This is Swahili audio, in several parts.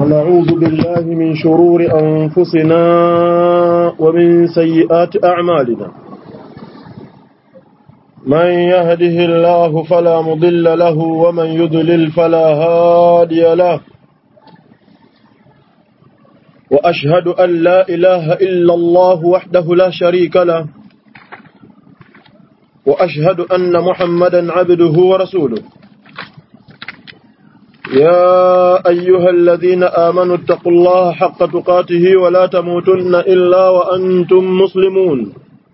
ونعوذ بالله من شرور أنفسنا ومن سيئات أعمالنا من يهده الله فلا مضل له ومن يضلل فلا هادي له وأشهد أن لا إله إلا الله وحده لا شريك له وأشهد أن محمدا عبده ورسوله يا أيها الذين آمنوا اتقوا الله حق تقاته ولا تموتن إلا وأنتم مسلمون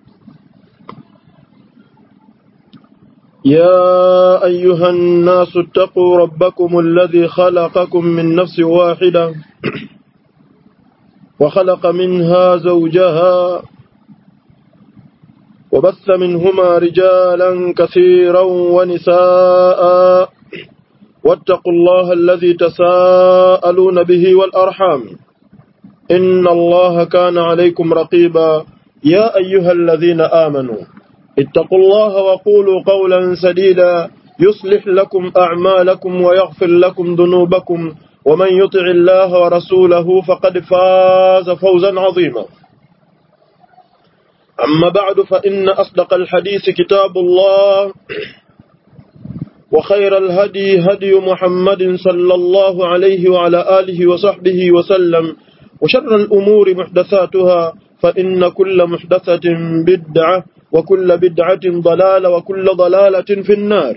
يا أيها الناس اتقوا ربكم الذي خلقكم من نفس واحدة وخلق منها زوجها وبث منهما رجالا كثيرا ونساء واتقوا الله الذي تساءلون به والأرحام إن الله كان عليكم رقيبا يا أيها الذين آمنوا اتقوا الله وقولوا قولا سديدا يصلح لكم أعمالكم ويغفر لكم ذنوبكم ومن يطع الله ورسوله فقد فاز فوزا عظيما أما بعد فإن أصدق الحديث كتاب الله وخير الهدي هدي محمد صلى الله عليه وعلى آله وصحبه وسلم وشر الأمور محدثاتها فإن كل محدثة بدعة وكل بدعة ضلالة وكل ضلالة في النار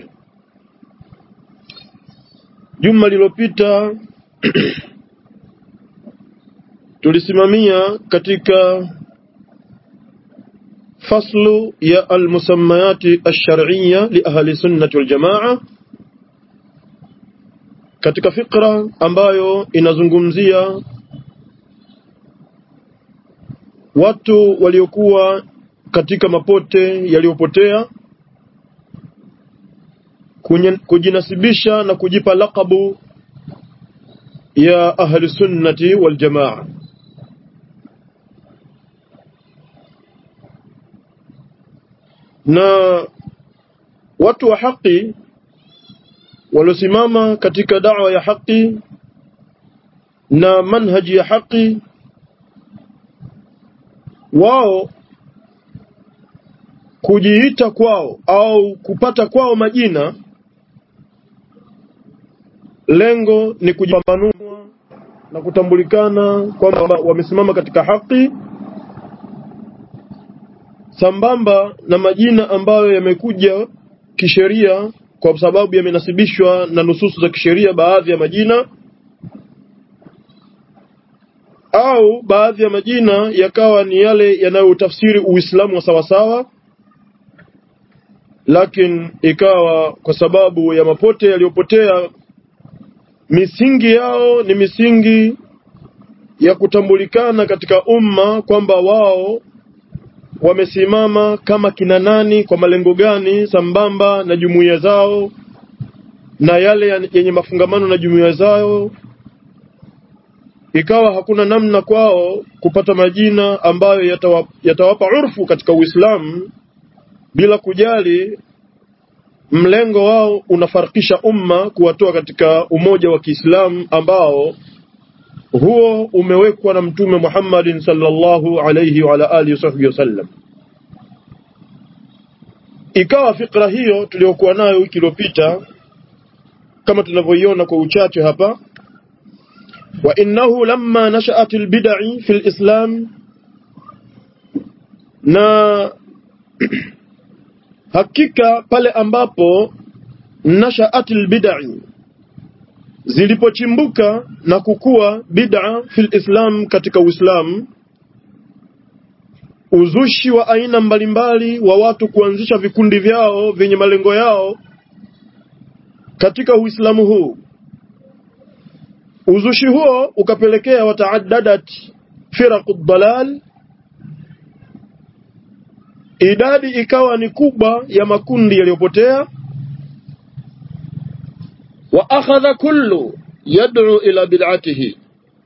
juma lililopita tulisimamia katika faslu ya almusammayati alshar'iyya li ahli sunnati wal jamaa katika fikra ambayo inazungumzia watu waliokuwa katika mapote yaliyopotea kujinasibisha na kujipa lakabu ya ahli sunnati wal jamaa na watu wa haki waliosimama katika da'wa ya haki na manhaji ya haki wao kujiita kwao au kupata kwao majina lengo ni kujipambanua na kutambulikana kwamba wamesimama katika haki sambamba na majina ambayo yamekuja kisheria kwa sababu yamenasibishwa na nususu za kisheria baadhi ya majina au baadhi ya majina yakawa ni yale yanayotafsiri Uislamu wa sawasawa lakini ikawa kwa sababu ya mapote yaliyopotea misingi yao ni misingi ya kutambulikana katika umma kwamba wao wamesimama kama kina nani kwa malengo gani sambamba na jumuiya zao na yale yenye mafungamano na jumuiya zao ikawa hakuna namna kwao kupata majina ambayo yatawapa, yatawapa urfu katika Uislamu bila kujali mlengo wao unafarikisha umma kuwatoa katika umoja wa Kiislamu ambao huo umewekwa na Mtume Muhammadin sallallahu alayhi wa ala alihi wasahbihi wasallam. Ikawa fikra hiyo tuliyokuwa nayo wiki iliyopita kama tunavyoiona kwa uchache hapa, wa innahu lamma nashaat albid'i fi alislam, na hakika pale ambapo nashaat albid'i zilipochimbuka na kukua bid'a fil islam katika Uislamu uzushi wa aina mbalimbali wa watu kuanzisha vikundi vyao vyenye malengo yao katika Uislamu huu uzushi huo ukapelekea wataaddadat firaqu dalal idadi ikawa ni kubwa ya makundi yaliyopotea wa akhadha kullu yad'u ila bid'atihi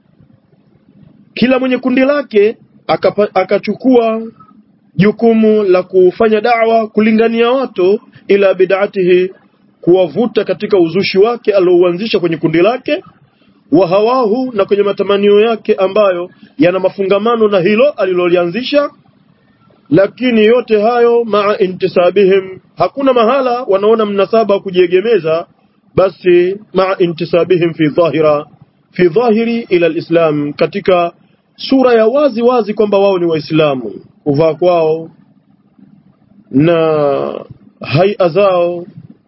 kila mwenye kundi lake akachukua jukumu la kufanya da'wa kulingania watu ila bid'atihi kuwavuta katika uzushi wake aliouanzisha kwenye kundi lake wa hawahu na kwenye matamanio yake ambayo yana mafungamano na hilo alilolianzisha lakini yote hayo maa intisabihim hakuna mahala wanaona mnasaba wa kujiegemeza basi maa intisabihim fi dhahira fi dhahiri ila alislam katika sura ya wazi wazi kwamba wao ni waislamu kuvaa kwao na haia zao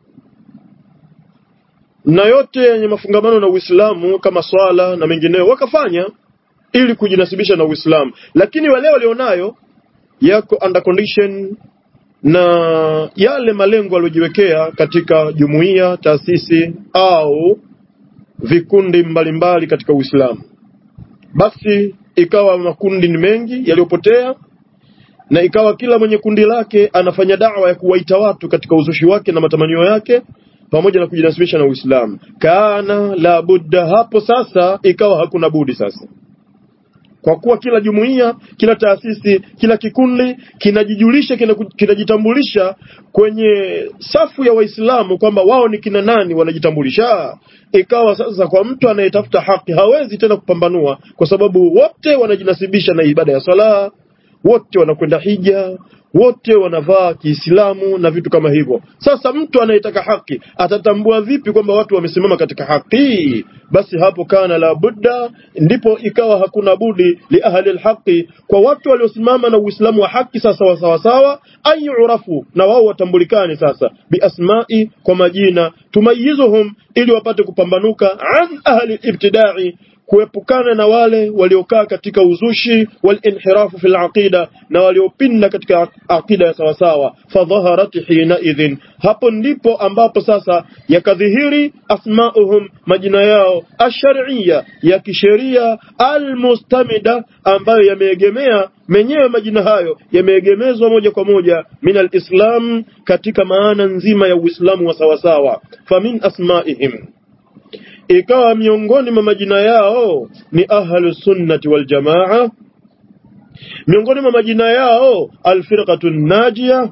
na yote yenye mafungamano na Uislamu kama swala na mengineyo wakafanya ili kujinasibisha na Uislamu, lakini wale walionayo yako under condition na yale malengo waliojiwekea katika jumuiya, taasisi au vikundi mbalimbali katika Uislamu. Basi ikawa makundi ni mengi yaliyopotea, na ikawa kila mwenye kundi lake anafanya dawa ya kuwaita watu katika uzushi wake na matamanio yake pamoja na kujinasibisha na Uislamu. Kana la budda, hapo sasa ikawa hakuna budi sasa kwa kuwa kila jumuiya, kila taasisi, kila kikundi kinajijulisha, kinajitambulisha kwenye safu ya Waislamu kwamba wao ni kina nani, wanajitambulisha. Ikawa sasa kwa mtu anayetafuta haki hawezi tena kupambanua, kwa sababu wote wanajinasibisha na ibada ya swala, wote wanakwenda hija, wote wanavaa Kiislamu na vitu kama hivyo. Sasa mtu anayetaka haki atatambua vipi kwamba watu wamesimama katika haki? Basi hapo kana la budda, ndipo ikawa hakuna budi li ahli alhaqi, kwa watu waliosimama na Uislamu wa haki sasa wa sawa sawa, ayurafu, na wao watambulikane sasa biasmai, kwa majina, tumayizuhum, ili wapate kupambanuka an ahli ibtidai kuepukana na wale waliokaa katika uzushi walinhirafu fil aqida na waliopinda katika aqida ya sawasawa fadhaharat hina idhin hapo ndipo ambapo sasa yakadhihiri asmauhum majina yao ashariya ya kisheria almustamida ambayo yameegemea menyewe majina hayo yameegemezwa moja kwa moja min alislam katika maana nzima ya uislamu wa sawasawa famin asmaihim ikawa miongoni mwa majina yao ni ahlu sunnati wal jamaa miongoni mwa majina yao alfirqatu najia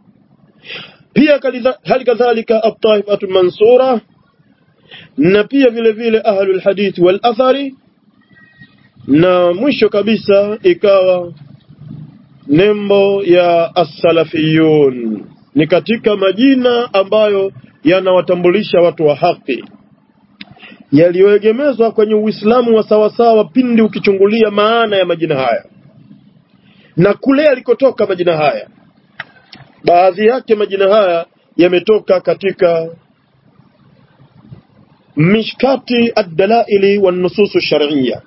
pia hali kadhalika at-taifatu mansura na pia vile vile ahlu alhadith wal athari na mwisho kabisa ikawa nembo ya as-salafiyun ni katika majina ambayo yanawatambulisha watu wa haki yaliyoegemezwa kwenye Uislamu wa sawasawa pindi ukichungulia maana ya majina haya na kule yalikotoka majina haya. Baadhi yake majina haya yametoka katika mishkati ad-dalaili wan nusus shar'iyya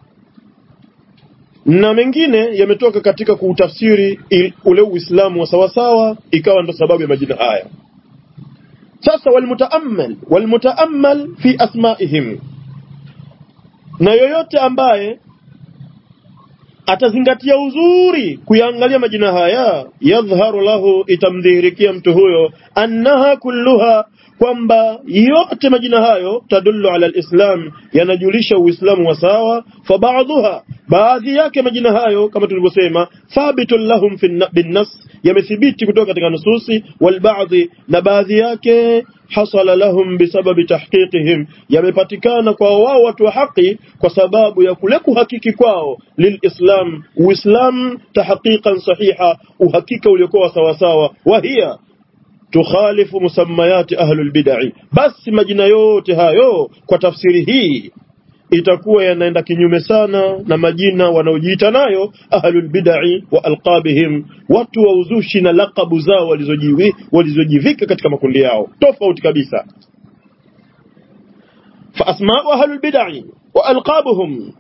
na mengine yametoka katika kuutafsiri ule Uislamu wa sawasawa, ikawa ndo sababu ya majina haya. Sasa walmutaammal walmutaammal fi asmaihim, na yoyote ambaye atazingatia uzuri kuyaangalia majina haya, yadhharu lahu, itamdhihirikia mtu huyo, annaha kulluha, kwamba yote majina hayo tadullu ala alislam, yanajulisha Uislamu wa sawa. Fabaadhuha, baadhi yake majina hayo kama tulivyosema, thabitun lahum binnas yamethibiti kutoka katika nususi walbaadhi, na baadhi yake hasala lahum bisababi tahqiqihim, yamepatikana kwa wao watu wa haki kwa sababu ya kule kuhakiki kwao lilislam, Uislam tahqiqan sahiha, uhakika uliokuwa sawasawa, wahiya tukhalifu musammayati ahlul bid'i. Basi majina yote hayo kwa tafsiri hii itakuwa yanaenda kinyume sana na majina wanaojiita nayo ahlul bid'i wa alqabihim, watu wa uzushi na lakabu zao walizojivi walizojivika katika makundi yao tofauti kabisa. Fa asma'u ahlul bid'i wa alqabuhum,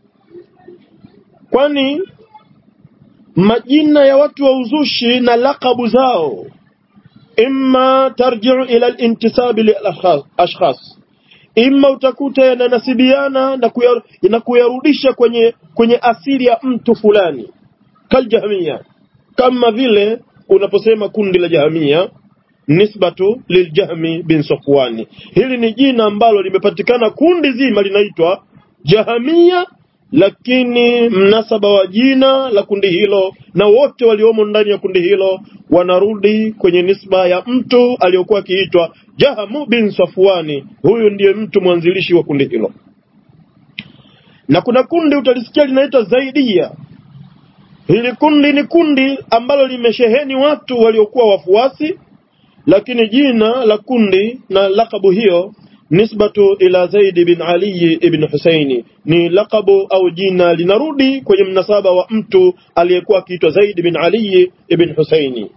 kwani majina ya watu wa uzushi na lakabu zao imma tarji'u ila al-intisab lil ashkhas imma utakuta yananasibiana na, kuyar, na kuyarudisha kwenye kwenye asili ya mtu fulani kaljahmia kama vile unaposema kundi la jahamia nisbatu liljahmi bin safwani hili ni jina ambalo limepatikana kundi zima linaitwa jahamia lakini mnasaba wa jina la kundi hilo na wote waliomo ndani ya kundi hilo wanarudi kwenye nisba ya mtu aliyokuwa akiitwa Jahamu bin Safwani. Huyu ndiye mtu mwanzilishi wa kundi hilo. na kuna kundi utalisikia linaitwa Zaidia. Hili kundi ni kundi ambalo limesheheni watu waliokuwa wafuasi, lakini jina la kundi na lakabu hiyo nisbatu ila Zaid bin Ali ibn Husaini, ni lakabu au jina linarudi kwenye mnasaba wa mtu aliyekuwa akiitwa Zaid bin Ali ibn Husaini.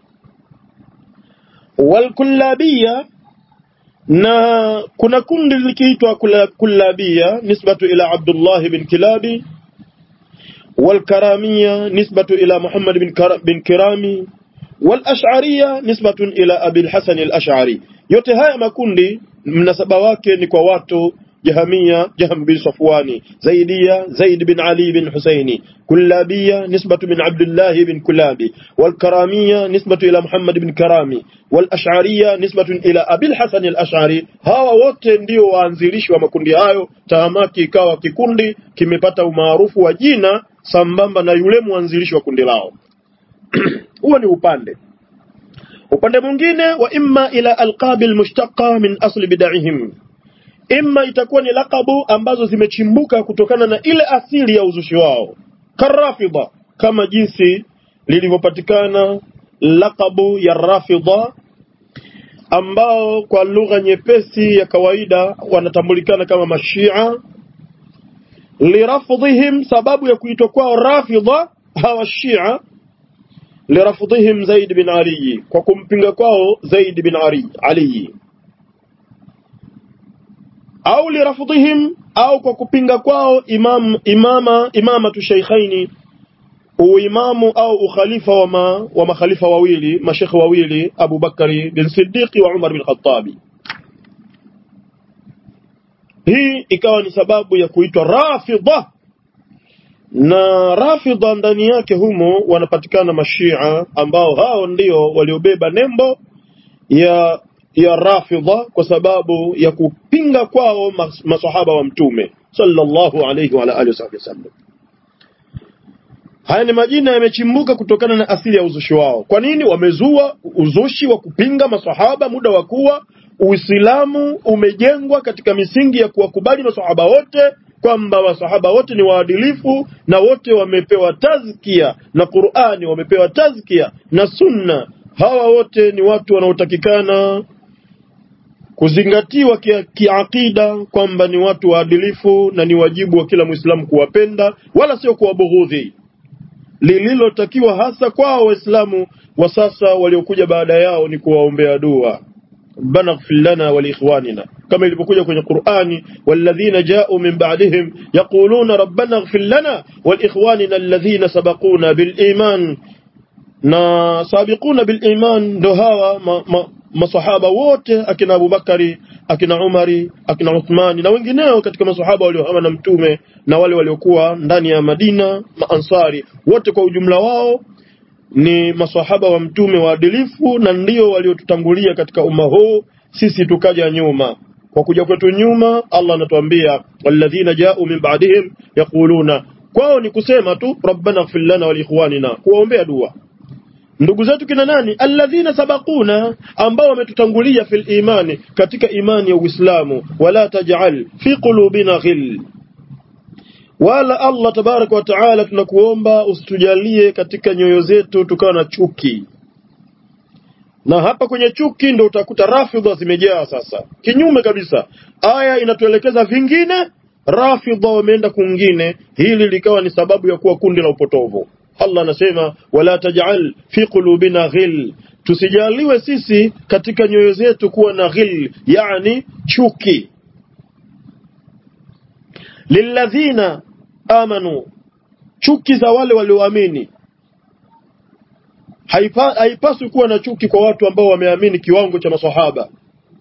Walkullabia, na kuna kundi likiitwa kullabia nisbatu ila Abdullah bin Kilabi والكرامية نسبة إلى محمد بن, كر... بن كرامي والأشعرية نسبة إلى أبي الحسن الأشعري yote haya makundi mnasaba wake ni kwa watu jahamia jaham bin safwani zaidia zaid bin ali bin husaini kullabia nisbatu min abdullah bin kulabi walkaramiya nisbatu ila muhammad bin karami walashariya nisbatu ila abil hasan al-ash'ari hawa wote ndio waanzilishi wa makundi hayo tahamaki ikawa kikundi kimepata umaarufu wa jina sambamba na yule mwanzilishi wa kundi lao huo ni upande upande mwingine wa imma ila alqabi almushtaqa min asli bid'ihim imma itakuwa ni lakabu ambazo zimechimbuka kutokana na ile asili ya uzushi wao karafidha kama jinsi lilivyopatikana lakabu ya rafidha ambao kwa lugha nyepesi ya kawaida wanatambulikana kama mashia lirafdhihim sababu ya kuitwa kwao rafidha hawa shia lirafdhihim Zaid bin Ali kwa kumpinga kwao Zaid bin Ali, Ali. au lirafdhihim au kwa kupinga kwao imam imama imamatu shaykhaini uimamu au ukhalifa wa ma, wa makhalifa wawili mashekhe wawili Abu Bakari bin Siddiqi wa Umar bin Khattabi hii ikawa ni sababu ya kuitwa rafidha na rafidha ndani yake humo wanapatikana mashia ambao hao ndio waliobeba nembo ya ya rafidha kwa sababu ya kupinga kwao mas, masahaba wa mtume sallallahu alayhi wa alihi wasallam haya ni majina yamechimbuka kutokana na asili ya uzushi wao kwa nini wamezua uzushi wa kupinga masahaba muda wa kuwa uislamu umejengwa katika misingi ya kuwakubali masahaba wote kwamba masahaba wote ni waadilifu na wote wamepewa tazkia na Qur'ani wamepewa tazkia na sunna hawa wote ni watu wanaotakikana kuzingatiwa kiakida ki kwamba ni watu waadilifu na ni wajibu wa kila Muislamu kuwapenda wala sio kuwabughudhi lililotakiwa hasa kwao waislamu wa sasa waliokuja baada yao ni kuwaombea dua ربنا اغفر لنا ولإخواننا كما ilivyokuja kwenye Qur'ani والذين جاءوا من بعدهم يقولون ربنا اغفر لنا ولإخواننا الذين سبقونا بالإيمان na sabiquna bil iman ndo hawa ma, ma, masahaba wote akina Abubakari akina Umari akina Uthmani na wengineo katika masahaba waliohama na mtume na wale waliokuwa ndani ya Madina maansari wote kwa ujumla wao ni masahaba wa mtume waadilifu na ndio waliotutangulia katika umma huu sisi tukaja nyuma kwa kuja kwetu nyuma Allah anatuambia walladhina ja'u min ba'dihim yaquluna kwao ni kusema tu rabbana ighfir lana wa liikhwanina kuwaombea dua ndugu zetu kina nani alladhina sabaquna ambao wametutangulia fil imani katika imani ya Uislamu wala taj'al fi qulubina ghil wala Allah tabaraka wa taala tunakuomba usitujalie katika nyoyo zetu tukawa na chuki na hapa kwenye chuki ndo utakuta rafidha zimejaa sasa kinyume kabisa aya inatuelekeza vingine rafidha wameenda kungine hili likawa ni sababu ya kuwa kundi la upotovu Allah anasema wala taj'al fi qulubina ghil tusijaliwe sisi katika nyoyo zetu kuwa na ghil yani chuki lilladhina amanu chuki za wale walioamini haipa, haipaswi kuwa na chuki kwa watu ambao wameamini kiwango cha maswahaba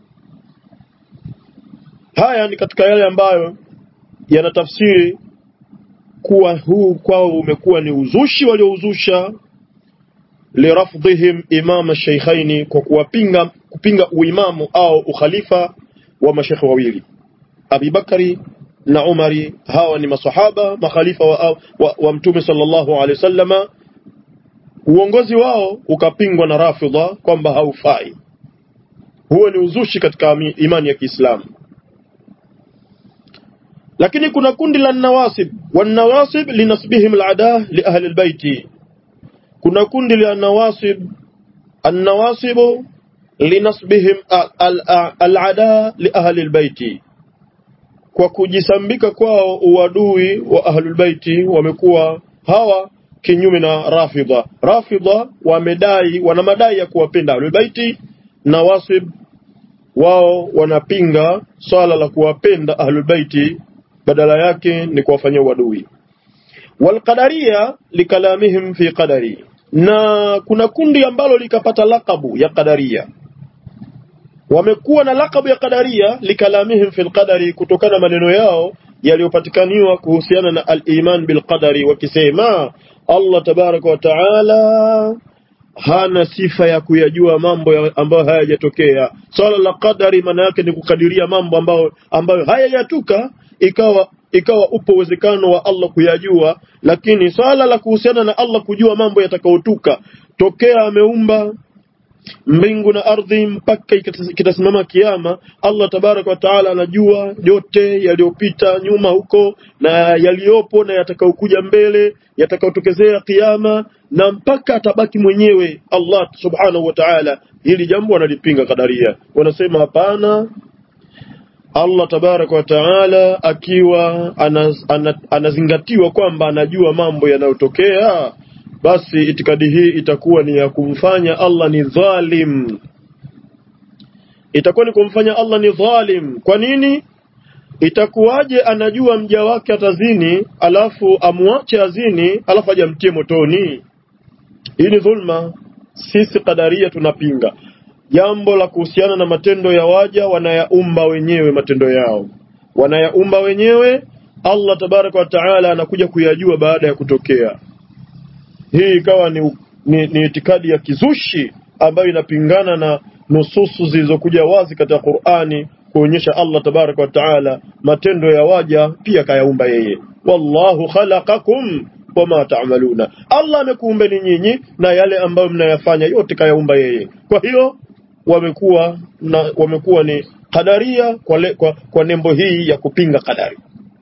haya ni katika yale ambayo yanatafsiri kuwa huu kwao umekuwa ni uzushi waliouzusha lirafdhihim imama sheikhaini kwa kuwapinga kupinga uimamu au ukhalifa wa mashekhe wawili Abi Bakari na Umari hawa ni masahaba makhalifa wa, wa, wa mtume sallallahu alaihi wasallama uongozi wao ukapingwa na rafidha kwamba haufai huo ni uzushi katika imani ya Kiislamu lakini kuna kundi la nawasib wanawasib linasbihim alada li ahli albayti kuna kundi la nawasib annawasibu linasbihim alada li ahli albayti kwa kujisambika kwao uadui wa ahlul baiti wamekuwa hawa kinyume na rafidha rafidha wamedai wana madai ya kuwapenda ahlul baiti na wasib wao wanapinga swala la kuwapenda ahlul baiti badala yake ni kuwafanyia uadui walqadaria likalamihim fi qadari na kuna kundi ambalo likapata lakabu ya qadaria wamekuwa na lakabu ya qadaria likalamihim fil qadari kutokana na maneno yao yaliyopatikaniwa kuhusiana na al-iman bil qadari wakisema Allah tabaraka wa taala hana sifa ya kuyajua mambo ya ambayo hayajatokea swala la qadari maana yake ni kukadiria mambo ambayo ambayo hayajatuka ikawa ikawa upo uwezekano wa Allah kuyajua lakini swala la kuhusiana na Allah kujua mambo yatakayotuka tokea ameumba mbingu na ardhi mpaka kitasimama kiama Allah tabaraka wa taala anajua yote yaliyopita nyuma huko na yaliyopo na yatakayokuja mbele yatakayotokezea kiama na mpaka atabaki mwenyewe Allah subhanahu wa ta'ala hili jambo wanalipinga kadaria wanasema hapana Allah tabaraka wa taala akiwa anaz, anaz, anazingatiwa kwamba anajua mambo yanayotokea basi itikadi hii itakuwa ni ya kumfanya Allah ni dhalim itakuwa ni kumfanya Allah ni dhalim kwa nini itakuwaje anajua mja wake atazini alafu amwache azini alafu aje amtie motoni hii ni dhulma sisi kadaria tunapinga jambo la kuhusiana na matendo ya waja wanayaumba wenyewe matendo yao wanayaumba wenyewe Allah tabaraka wa taala anakuja kuyajua baada ya kutokea hii ikawa ni, ni, ni itikadi ya kizushi ambayo inapingana na nususu zilizokuja wazi katika Qur'ani kuonyesha Allah tabaraka wa taala matendo ya waja pia kayaumba yeye wallahu khalaqakum wama ta'maluna Allah amekuumbeni nyinyi na yale ambayo mnayafanya yote kayaumba yeye kwa hiyo wamekuwa na wamekuwa ni kadaria kwa, le, kwa, kwa nembo hii ya kupinga kadari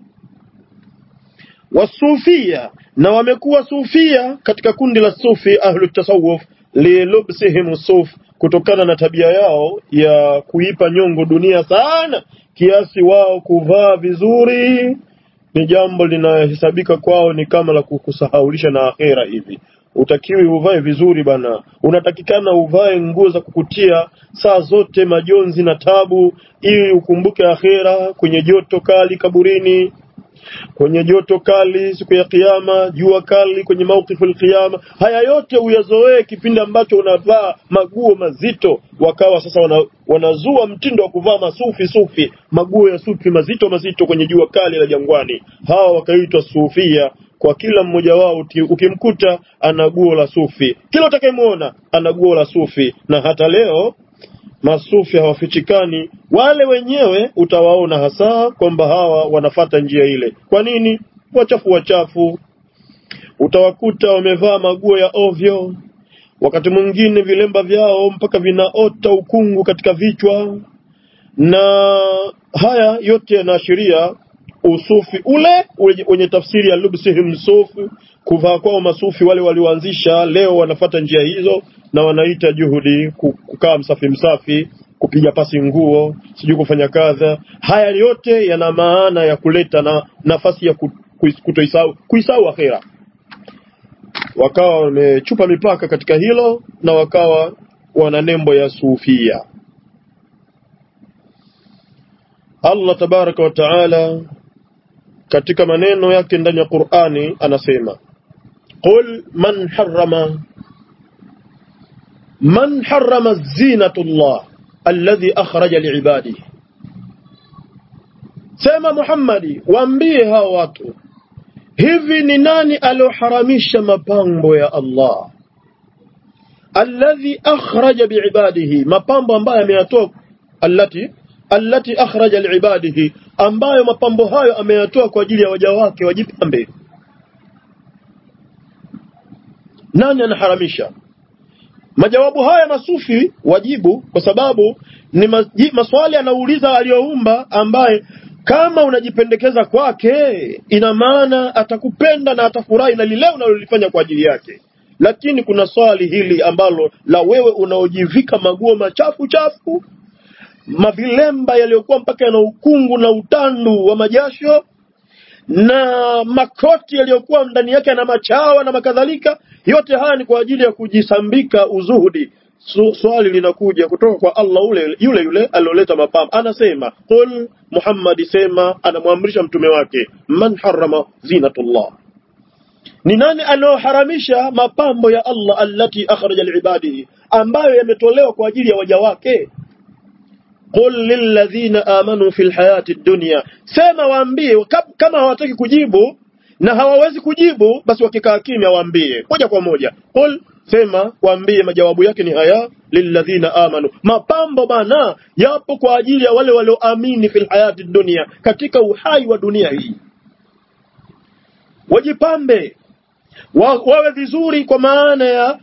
wasufia na wamekuwa sufia katika kundi la sufi ahlu tasawuf lilubsihim suf kutokana na tabia yao ya kuipa nyongo dunia sana kiasi wao kuvaa vizuri ni jambo linahesabika kwao ni kama la kukusahaulisha na akhera hivi utakiwi uvae vizuri bana unatakikana uvae nguo za kukutia saa zote majonzi na tabu ili ukumbuke akhera kwenye joto kali kaburini kwenye joto kali siku ya kiyama jua kali kwenye maukifu kiyama haya yote uyazoee kipindi ambacho unavaa maguo mazito wakawa sasa wana, wanazua mtindo wa kuvaa masufi sufi maguo ya sufi mazito mazito kwenye jua kali la jangwani hawa wakaitwa sufia kwa kila mmoja wao ukimkuta ana guo la sufi kila utakayemwona ana guo la sufi na hata leo masufi hawafichikani wale wenyewe utawaona hasa kwamba hawa wanafata njia ile kwa nini wachafu wachafu utawakuta wamevaa maguo ya ovyo wakati mwingine vilemba vyao mpaka vinaota ukungu katika vichwa na haya yote yanaashiria usufi ule wenye tafsiri ya lubsihim sufi kuvaa kwao masufi wale walioanzisha leo wanafata njia hizo na wanaita juhudi kukaa msafi msafi kupiga pasi nguo sijui kufanya kadha haya yote yana maana ya kuleta na nafasi ya kutoisahau kuisahau akhera wakawa wamechupa mipaka katika hilo na wakawa wana nembo ya sufia Allah tabaraka wa taala katika maneno yake ndani ya Qur'ani anasema qul man harrama man harrama zinatullah alladhi akhraja liibadihi sema Muhammadi waambie hao watu hivi ni nani alioharamisha mapambo ya Allah alladhi akhraja biibadihi mapambo ambayo ameyatoa allati allati akhraja liibadihi ambayo mapambo hayo ameyatoa kwa ajili ya waja wake wajipambe nani anaharamisha majawabu haya masufi wajibu kwa sababu ni maswali anauliza aliyoumba ambaye kama unajipendekeza kwake ina maana atakupenda na atafurahi na lile unalolifanya kwa ajili yake lakini kuna swali hili ambalo la wewe unaojivika maguo machafu chafu mavilemba yaliyokuwa mpaka yana ukungu na utandu wa majasho na makoti yaliyokuwa ndani yake yana machawa na makadhalika yote haya ni kwa ajili ya kujisambika uzuhudi Su, swali linakuja kutoka kwa Allah ule yule yule alioleta mapambo anasema qul Muhammad sema anamwamrisha mtume wake man harrama zinatullah ni nani anaoharamisha mapambo ya Allah allati akhraja liibadihi ambayo yametolewa kwa ajili ya waja wake qul lilladhina amanu fil hayati dunya sema waambie kama hawataki kujibu na hawawezi kujibu basi wakikaa kimya waambie moja kwa moja qul sema waambie majawabu yake ni haya lilladhina amanu mapambo bana yapo kwa ajili ya wale walioamini fil hayati dunia katika uhai wa dunia hii wajipambe wa, wawe vizuri kwa maana ya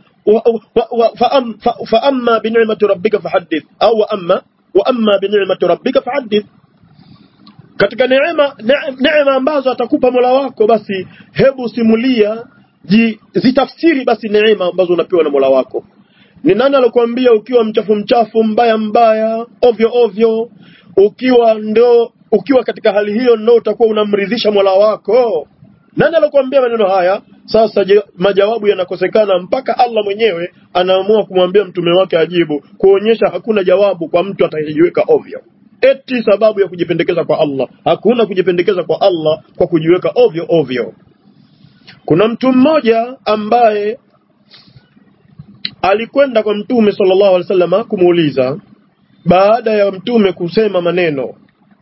fa amma bi ni'mati rabbika fahaddith au wa amma wa amma bi ni'mati rabbika fahaddith katika neema neema ambazo atakupa Mola wako basi hebu simulia ji, zitafsiri basi neema ambazo unapewa na Mola wako ni nani alokuambia ukiwa mchafu mchafu mbaya mbaya ovyo ovyo ukiwa ndo ukiwa katika hali hiyo ndo utakuwa unamridhisha Mola wako nani alokuambia maneno haya sasa je, majawabu yanakosekana mpaka Allah mwenyewe anaamua kumwambia mtume wake ajibu kuonyesha hakuna jawabu kwa mtu atakayejiweka ovyo eti sababu ya kujipendekeza kwa Allah hakuna kujipendekeza kwa Allah kwa kujiweka ovyo ovyo kuna mtu mmoja ambaye alikwenda kwa mtume sallallahu alaihi wasallam kumuuliza baada ya mtume kusema maneno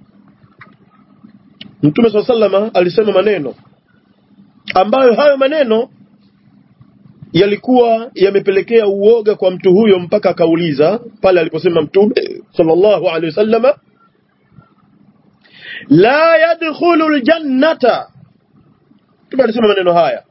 mtume sallallahu alaihi wasallam alisema maneno ambayo hayo maneno yalikuwa yamepelekea uoga kwa mtu huyo mpaka akauliza pale aliposema mtume sallallahu alaihi wasallam la yadkhulu aljannata mtume alisema maneno haya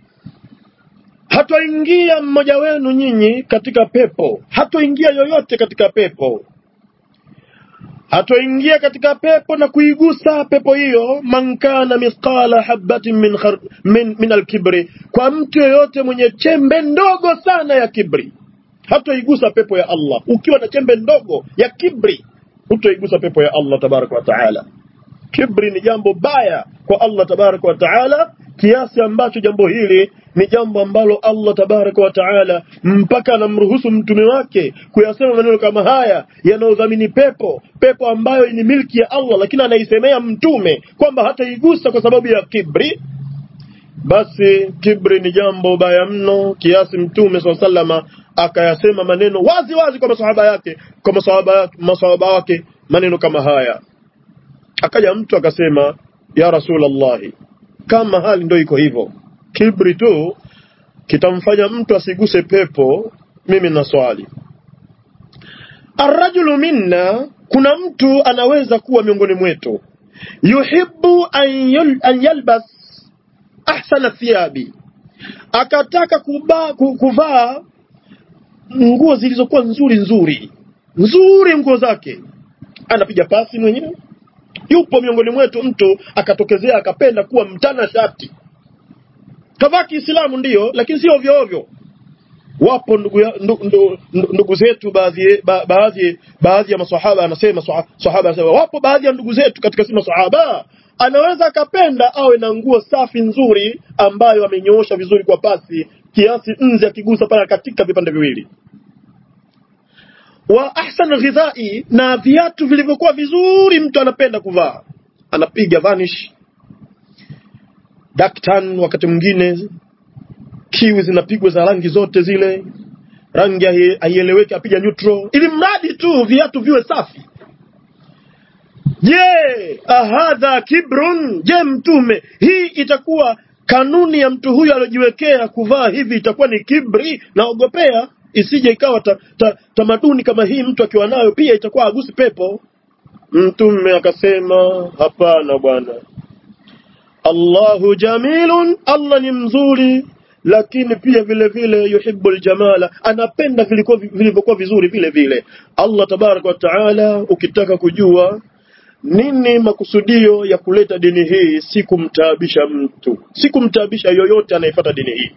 hatoingia mmoja wenu nyinyi katika pepo hatoingia yoyote katika pepo hatoingia katika pepo na kuigusa pepo hiyo man kana mithqala habatin min, khar, min, min alkibri kwa mtu yoyote mwenye chembe ndogo sana ya kibri hatoigusa pepo ya Allah ukiwa na chembe ndogo ya kibri hutoigusa pepo ya Allah tabaraka wa taala kibri ni jambo baya kwa Allah tabaraka wa taala kiasi ambacho jambo hili ni jambo ambalo Allah tabaraka wa taala mpaka anamruhusu mtume wake kuyasema maneno kama haya yanayodhamini pepo pepo ambayo ni milki ya Allah lakini anaisemea mtume kwamba hataigusa kwa sababu ya kibri basi kibri ni jambo baya mno kiasi mtume swalla sallama akayasema maneno wazi wazi kwa masahaba yake kwa masahaba masahaba wake maneno kama haya akaja mtu akasema ya rasulallahi kama hali ndio iko hivyo kibri tu kitamfanya mtu asiguse pepo mimi na swali arrajulu minna kuna mtu anaweza kuwa miongoni mwetu yuhibbu an, yul, an yalbas ahsana thiyabi akataka kuba, kuvaa nguo zilizokuwa nzuri nzuri nzuri nguo zake anapiga pasi mwenyewe yupo miongoni mwetu mtu akatokezea akapenda kuwa mtana shati kavaa Kiislamu ndiyo, lakini sio ovyo ovyo. Wapo ndugu, ya, ndugu, ndugu, ndugu zetu baadhi ba, baadhi baadhi ya maswahaba anasema sahaba anasema wapo baadhi ya ndugu zetu katika si maswahaba anaweza akapenda awe na nguo safi nzuri ambayo amenyoosha vizuri kwa pasi kiasi nze akigusa pale katika vipande viwili wa ahsan ghidhai na viatu vilivyokuwa vizuri mtu anapenda kuvaa anapiga vanish daktan wakati mwingine kiwi zinapigwa za rangi zote zile rangi haieleweki apiga neutral ili mradi tu viatu viwe safi je ahadha kibrun je mtume hii itakuwa kanuni ya mtu huyu aliojiwekea kuvaa hivi itakuwa ni kibri naogopea isije ikawa ta, ta, tamaduni kama hii mtu akiwa nayo pia itakuwa agusi pepo mtume akasema hapana bwana Allahu jamilun, Allah ni mzuri, lakini pia vile vile yuhibbu aljamala, anapenda vilivyokuwa vizuri vile vile. Allah tabaraka wa taala, ukitaka kujua nini makusudio ya kuleta dini hii si kumtaabisha mtu si kumtaabisha yoyote anayefuata dini hii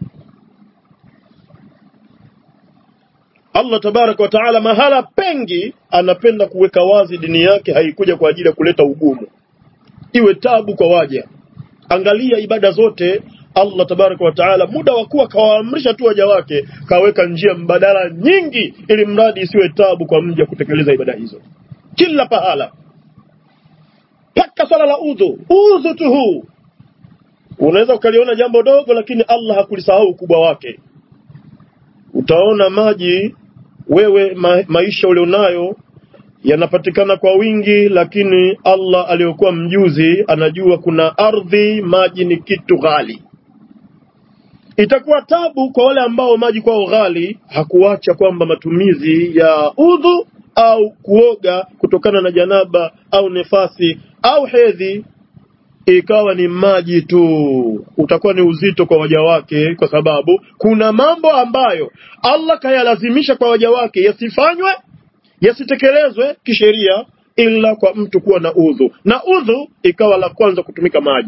Allah tabaraka wa taala mahala pengi anapenda kuweka wazi dini yake haikuja kwa ajili ya kuleta ugumu iwe tabu kwa waja angalia ibada zote Allah tabaraka wa taala muda wa kuwa kawaamrisha tu waja wake kaweka njia mbadala nyingi ili mradi isiwe tabu kwa mja kutekeleza ibada hizo kila pahala mpaka swala la udhu udhu tu huu unaweza ukaliona jambo dogo lakini Allah hakulisahau ukubwa wake utaona maji wewe ma, maisha ulionayo yanapatikana kwa wingi lakini Allah aliyokuwa mjuzi anajua kuna ardhi maji ni kitu ghali itakuwa tabu kwa wale ambao maji kwao ghali hakuacha kwamba matumizi ya udhu au kuoga kutokana na janaba au nefasi au hedhi ikawa ni maji tu, utakuwa ni uzito kwa waja wake, kwa sababu kuna mambo ambayo Allah kayalazimisha kwa waja wake yasifanywe, yasitekelezwe kisheria, ila kwa mtu kuwa na udhu, na udhu ikawa la kwanza kutumika maji.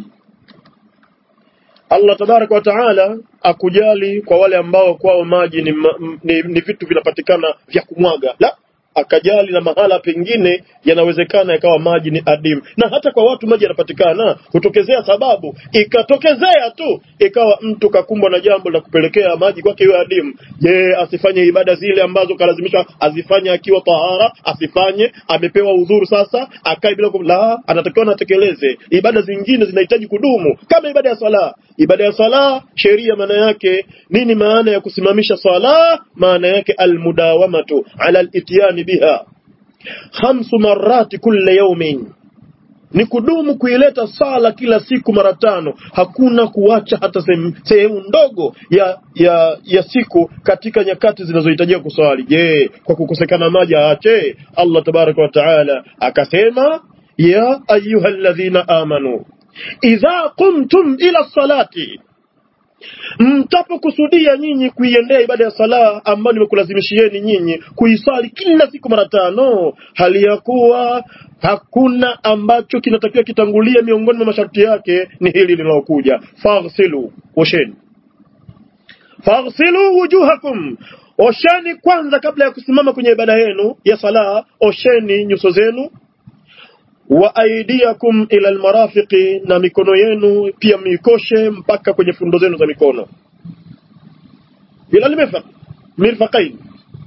Allah tabaraka wa taala akujali kwa wale ambao kwao maji ni, ma, ni, ni vitu vinapatikana vya kumwaga la akajali na mahala pengine yanawezekana ikawa maji ni adimu, na hata kwa watu maji yanapatikana, hutokezea sababu, ikatokezea tu ikawa mtu kakumbwa na jambo la kupelekea maji kwake iwe adimu. Je, asifanye ibada zile ambazo kalazimishwa azifanye akiwa tahara? Asifanye? Amepewa udhuru, sasa akae bila kum... la, anatakiwa natekeleze ibada zingine, zinahitaji kudumu, kama ibada ya sala. Ibada ya sala, sheria maana yake nini? Maana ya kusimamisha sala, maana yake almudawamatu ala alityani biha khamsu marati kulla yaumin, ni kudumu kuileta sala kila siku mara tano. Hakuna kuacha hata sehemu ndogo ya, ya, ya siku katika nyakati zinazohitajia kuswali. Je, kwa kukosekana maji aache? Allah tabaraka wa taala akasema, ya ayuha alladhina amanu idha qumtum ila salati mtapokusudia nyinyi kuiendea ibada ya sala ambayo nimekulazimishieni nyinyi kuisali kila siku mara tano, hali ya kuwa hakuna ambacho kinatakiwa kitangulia miongoni mwa masharti yake ni hili linalokuja, faghsilu, osheni. Faghsilu wujuhakum, osheni kwanza kabla ya kusimama kwenye ibada yenu ya sala, osheni nyuso zenu wa aidiakum ila almarafiqi, na mikono yenu pia mikoshe mpaka kwenye fundo zenu za mikono, ila almirfaq mirfaqain.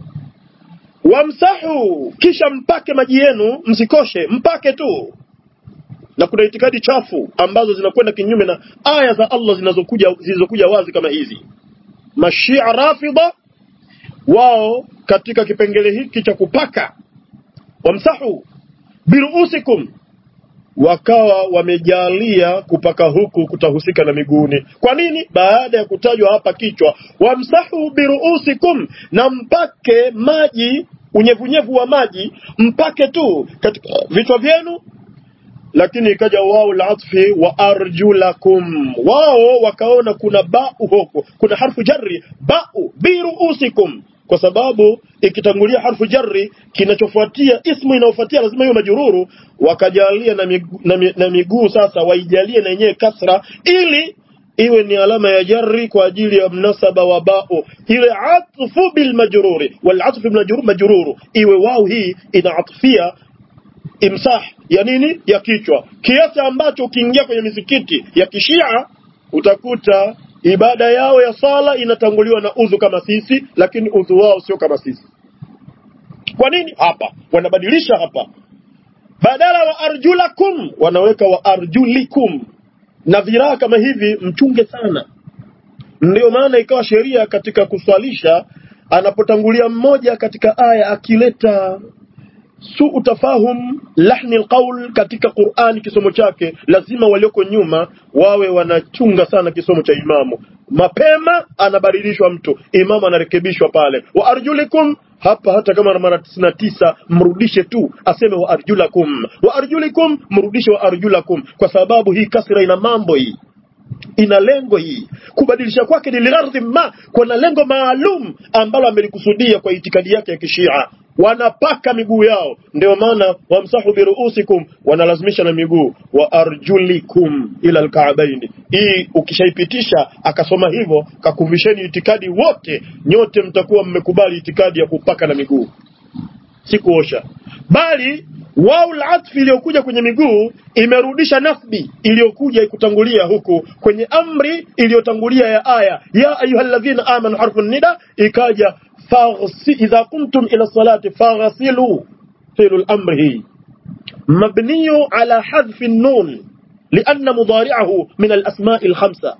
Wamsahu, kisha mpake maji yenu, msikoshe, mpake tu. Na kuna itikadi chafu ambazo zinakwenda kinyume na aya za Allah zinazokuja zilizokuja wazi kama hizi. Mashia Rafidha wao katika kipengele hiki cha kupaka, wamsahu biruusikum wakawa wamejalia kupaka huku kutahusika na miguuni. Kwa nini? Baada ya kutajwa hapa kichwa, wamsahu biruusikum, na mpake maji, unyevunyevu wa maji mpake tu katika vichwa vyenu, lakini ikaja wao latfi wa arjulakum, wao wakaona kuna bau huko, kuna harfu jarri bau biruusikum kwa sababu ikitangulia harfu jarri kinachofuatia ismu inayofuatia lazima iwe majururu, wakajalia na miguu, na, mi, na miguu sasa waijalie na yenyewe kasra ili iwe ni alama ya jarri kwa ajili ya mnasaba wa bao, ile atfu bil majruri wal atfu bil majrur majruru, iwe wao hii inaatfia imsah ya nini ya kichwa, kiasi ambacho ukiingia kwenye misikiti ya kishia utakuta ibada yao ya sala inatanguliwa na udhu kama sisi, lakini udhu wao sio kama sisi. Kwa nini? Hapa wanabadilisha hapa, badala wa arjulakum wanaweka wa arjulikum, na viraa kama hivi mchunge sana. Ndiyo maana ikawa sheria katika kuswalisha, anapotangulia mmoja katika aya akileta suu tafahum lahni alqaul katika Qur'ani kisomo chake, lazima walioko nyuma wawe wanachunga sana kisomo cha imamu. Mapema anabadilishwa mtu, imamu anarekebishwa pale. Wa arjulikum hapa, hata kama mara tisini na tisa mrudishe tu, aseme wa arjulakum, wa arjulikum, mrudishe wa arjulakum, kwa sababu hii kasra ina mambo hii ina lengo hii. Kubadilisha kwake ni liardhi ma, kuna lengo maalum ambalo amelikusudia kwa itikadi yake ya Kishia. wanapaka miguu yao ndio maana wamsahu biruusikum wanalazimisha na miguu wa arjulikum ila alkaabaini hii ukishaipitisha akasoma hivyo kakuvisheni itikadi wote nyote mtakuwa mmekubali itikadi ya kupaka na miguu si kuosha bali wau latfi iliyokuja kwenye miguu imerudisha nasbi iliyokuja ikutangulia huku kwenye amri iliyotangulia ya aya ya ayuhaladhina amanu harfu nida ikaja faghsi idha kumtum ila salati faghsilu filu lamri hii mabniyu ala hadfi nun لأن مضارعه من الأسماء الخمسة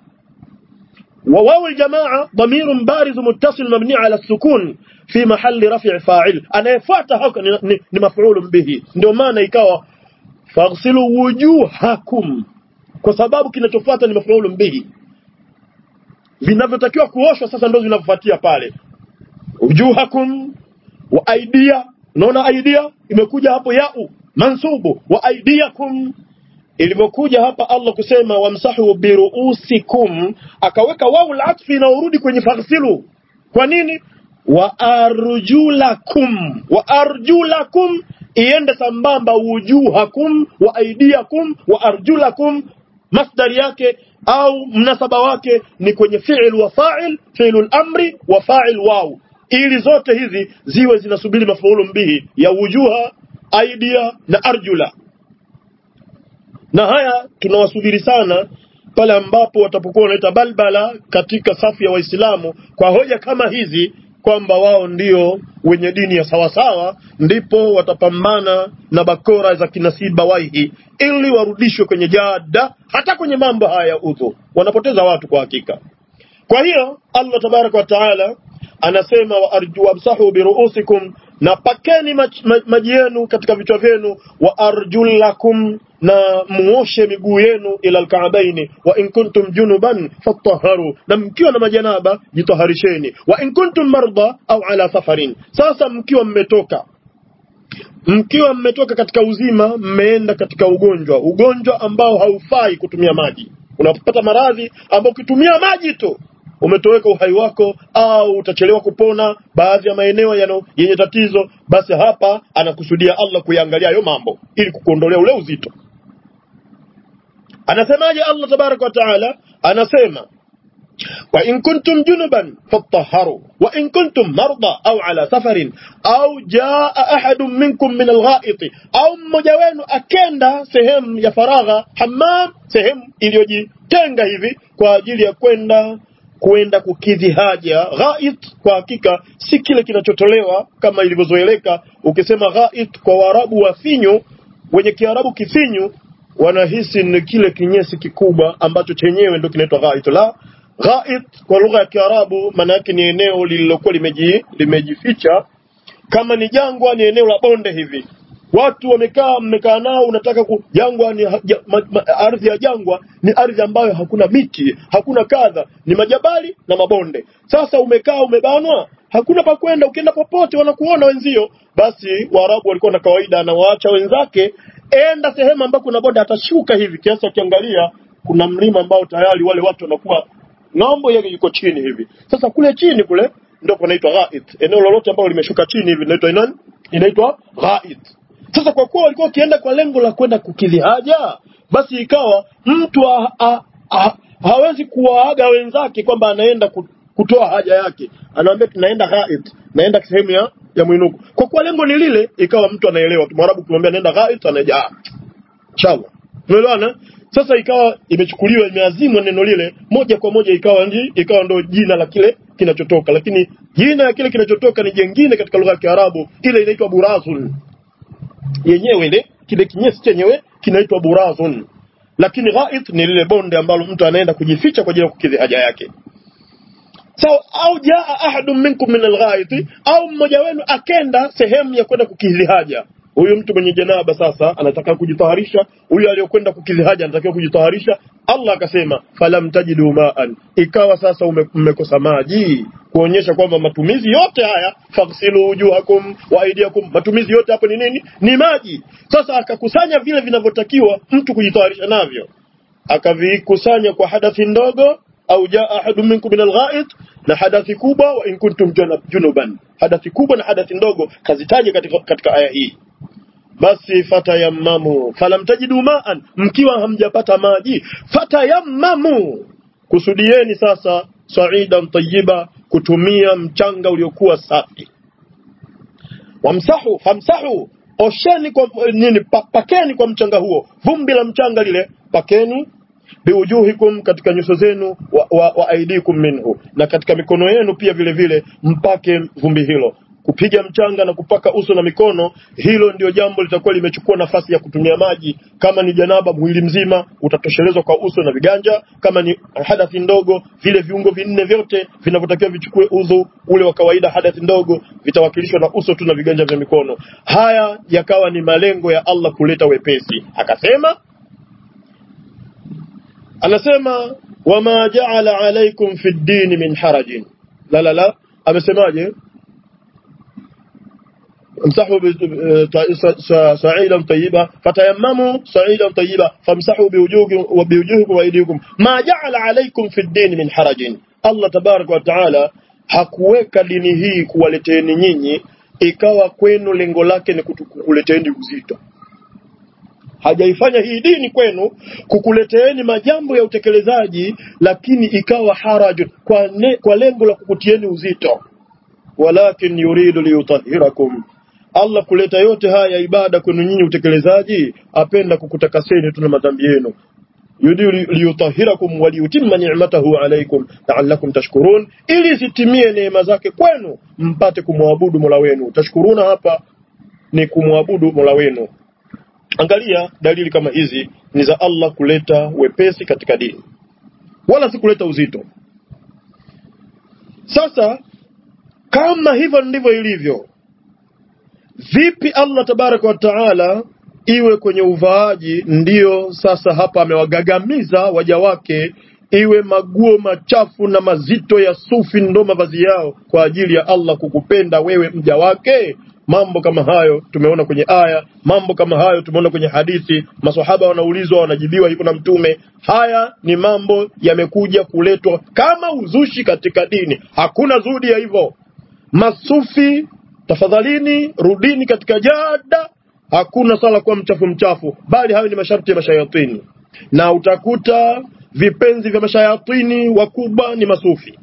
وواو الجماعة ضمير بارز متصل مبني على السكون في محل رفع فاعل أنا يفات هكا مفعول به ndio maana ikawa faghsilu wujuhakum kwa sababu kinachofuata ni maf'ulun bihi vinavyotakiwa kuoshwa sasa ndio vinavyofuatia pale wujuhakum wa aidia unaona aidia imekuja hapo yau mansubu wa aidiakum ilivyokuja hapa Allah kusema wamsahu biruusikum akaweka wau latfi inaorudi kwenye faghsilu kwa nini wa arjulakum wa arjulakum iende sambamba wujuhakum wa aidiakum wa arjulakum masdari yake au mnasaba wake ni kwenye fi'il wa fa'il fi'lul amri wa fa'il wau ili zote hizi ziwe zinasubiri mafaulu bihi ya wujuha aidia na arjula na haya tunawasubiri sana pale ambapo watapokuwa wanaleta balbala katika safu ya Waislamu kwa hoja kama hizi kwamba wao ndio wenye dini ya sawasawa, ndipo watapambana na bakora za kinasiba waihi ili warudishwe kwenye jada, hata kwenye mambo haya ya udhu. Wanapoteza watu kwa hakika. Kwa hiyo Allah tabaraka wa taala anasema wa arju wamsahu biruusikum, na pakeni maj, maj, maji yenu katika vichwa vyenu, wa arjulakum na muoshe miguu yenu ila alkaabaini wa in kuntum junuban fatahharu, na mkiwa na majanaba jitaharisheni. Wa in kuntum marda au ala safarin, sasa mkiwa mmetoka mkiwa mmetoka katika uzima mmeenda katika ugonjwa, ugonjwa ambao haufai kutumia maji. Unapata maradhi ambao ukitumia maji tu umetoweka uhai wako au utachelewa kupona baadhi ya maeneo yano yenye tatizo, basi hapa anakusudia Allah kuyaangalia hayo mambo ili kukuondolea ule uzito. Anasemaje Allah tabaraka wa taala? Anasema wa in kuntum junuban fatahharu wa in kuntum marda au ala safarin au jaa ahadun minkum min alghaiti, au mmoja wenu akenda sehemu ya faragha, hammam, sehemu iliyojitenga hivi kwa ajili ya kwenda kwenda kukidhi haja. Ghait kwa hakika si kile kinachotolewa kama ilivyozoeleka. Ukisema ghait kwa Waarabu wa finyu, wenye Kiarabu kifinyu wanahisi ni kile kinyesi kikubwa ambacho chenyewe ndio kinaitwa ghait. La, ghait kwa lugha ya Kiarabu maana yake ni eneo lililokuwa limeji, limejificha. Kama ni jangwa, ni eneo la bonde hivi watu wamekaa mmekaa nao, unataka ku jangwa ni ja, ma, ma, ardhi ya jangwa ni ardhi ambayo hakuna miti hakuna kadha, ni majabali na mabonde. Sasa umekaa umebanwa, hakuna pa kwenda, ukienda popote wanakuona wenzio. Basi Waarabu walikuwa na kawaida, anawaacha wenzake, enda sehemu ambako kuna bonde, atashuka hivi kiasi, akiangalia kuna mlima ambao tayari wale watu wanakuwa ng'ambo yake yuko chini hivi. Sasa kule chini kule ndio panaitwa ghait. Eneo lolote ambalo limeshuka chini hivi linaitwa nani? Inaitwa ghait. Sasa kwa kuwa walikuwa wakienda kwa lengo la kwenda kukidhi haja, basi ikawa mtu ha, ha, ha, hawezi kuwaaga wenzake kwamba anaenda kutoa haja yake, anawaambia tunaenda ghait, naenda sehemu ya ya mwinuko. Kwa kuwa lengo ni lile, ikawa mtu anaelewa tu. Mwarabu kumwambia naenda ghait, anaja ah, inshallah, umeelewana? Sasa ikawa imechukuliwa imeazimwa neno lile moja kwa moja, ikawa ndi, ikawa ndo jina la kile kinachotoka, lakini jina ya kile kinachotoka ni jengine katika lugha ya Kiarabu, ile inaitwa burazun yenyewe ile kile kinyesi chenyewe kinaitwa burazun, lakini ghait ni lile bonde ambalo mtu anaenda kujificha kwa ajili ya kukidhi haja yake. Sawa, au jaa ahadun minkum min alghaiti, au mmoja wenu akenda sehemu ya kwenda kukidhi haja. Huyu mtu mwenye janaba sasa anataka kujitaharisha, huyu aliyokwenda kukidhi haja anatakiwa kujitaharisha. Allah akasema falam tajidu maan, ikawa sasa mmekosa maji kuonyesha kwamba matumizi yote haya faghsilu wujuhakum wa aydiyakum, matumizi yote hapo ni nini? Ni maji. Sasa akakusanya vile vinavyotakiwa mtu kujitayarisha navyo, akavikusanya kwa hadathi ndogo, au jaa ahadu minkum min alghait, na hadathi kubwa wa in kuntum juna- junuban hadathi kubwa na hadathi ndogo kazitaja katika, katika aya hii basi fatayammamu falam tajidu maan mkiwa hamjapata maji fatayammamu kusudieni sasa saidan tayyiba kutumia mchanga uliokuwa safi wamsahu famsahu osheni kwa nini pa, pakeni kwa mchanga huo vumbi la mchanga lile pakeni biujuhikum katika nyuso zenu wa, wa, wa aidikum minhu na katika mikono yenu pia vile vile mpake vumbi hilo kupiga mchanga na kupaka uso na mikono hilo ndio jambo litakuwa limechukua nafasi ya kutumia maji kama ni janaba mwili mzima utatoshelezwa kwa uso na viganja kama ni hadathi ndogo vile viungo vinne vyote vinavyotakiwa vichukue udhu ule wa kawaida hadathi ndogo vitawakilishwa na uso tu na viganja vya mikono haya yakawa ni malengo ya Allah kuleta wepesi akasema anasema wama jaala alaikum fi ddini min harajin la la la amesemaje امسحوا ب- ب- س- س- صعيدا طيبا فتيمموا صعيدا طيبا فامسحوا بوجوهكم وبوجوهكم وايديكم ما جعل عليكم في الدين من حرج الله تبارك وتعالى hakuweka dini hii kuwaleteni nyinyi ikawa kwenu lengo lake ni kutu- kukuleteeni uzito hajaifanya hii dini kwenu kukuleteeni majambo ya utekelezaji lakini ikawa harajun kwa, ne, kwa lengo la kukutieni uzito walakin yuridu liyutahhirakum Allah kuleta yote haya ya ibada kwenu nyinyi utekelezaji apenda kukutakaseni tu na madhambi yenu yuridu liyutahhirakum wa liyutimma ni'matahu alaykum la'allakum tashkurun ili zitimie neema zake kwenu mpate kumwabudu Mola wenu tashkuruna hapa ni kumwabudu Mola wenu angalia dalili kama hizi ni za Allah kuleta wepesi katika dini wala si kuleta uzito sasa kama hivyo ndivyo ilivyo vipi Allah tabaraka wa taala iwe kwenye uvaaji ndiyo sasa hapa amewagagamiza waja wake iwe maguo machafu na mazito ya sufi ndo mavazi yao kwa ajili ya Allah kukupenda wewe mja wake mambo kama hayo tumeona kwenye aya mambo kama hayo tumeona kwenye hadithi maswahaba wanaulizwa wanajibiwa hivyo na mtume haya ni mambo yamekuja kuletwa kama uzushi katika dini hakuna zudi ya hivyo masufi tafadhalini rudini katika jada hakuna sala kuwa mchafu mchafu bali hayo ni masharti ya mashayatini na utakuta vipenzi vya mashayatini wakubwa ni masufi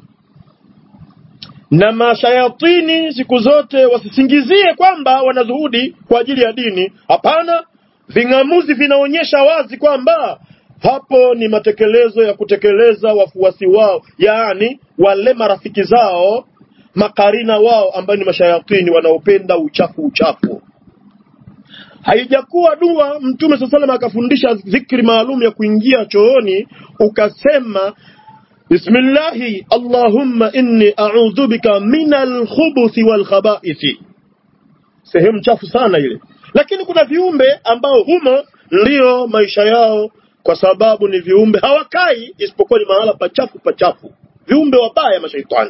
na mashayatini siku zote wasisingizie kwamba wanazuhudi kwa ajili ya dini hapana ving'amuzi vinaonyesha wazi kwamba hapo ni matekelezo ya kutekeleza wafuasi wao yaani wale marafiki zao makarina wao ambao ni mashayatini wanaopenda uchafu uchafu haijakuwa dua mtume saa salam akafundisha dhikri maalum ya kuingia chooni ukasema bismillahi allahumma inni a'udhu bika min alkhubuthi walkhabaithi sehemu chafu sana ile lakini kuna viumbe ambao humo ndiyo maisha yao kwa sababu ni viumbe hawakai isipokuwa ni mahala pachafu pachafu viumbe wabaya mashaitani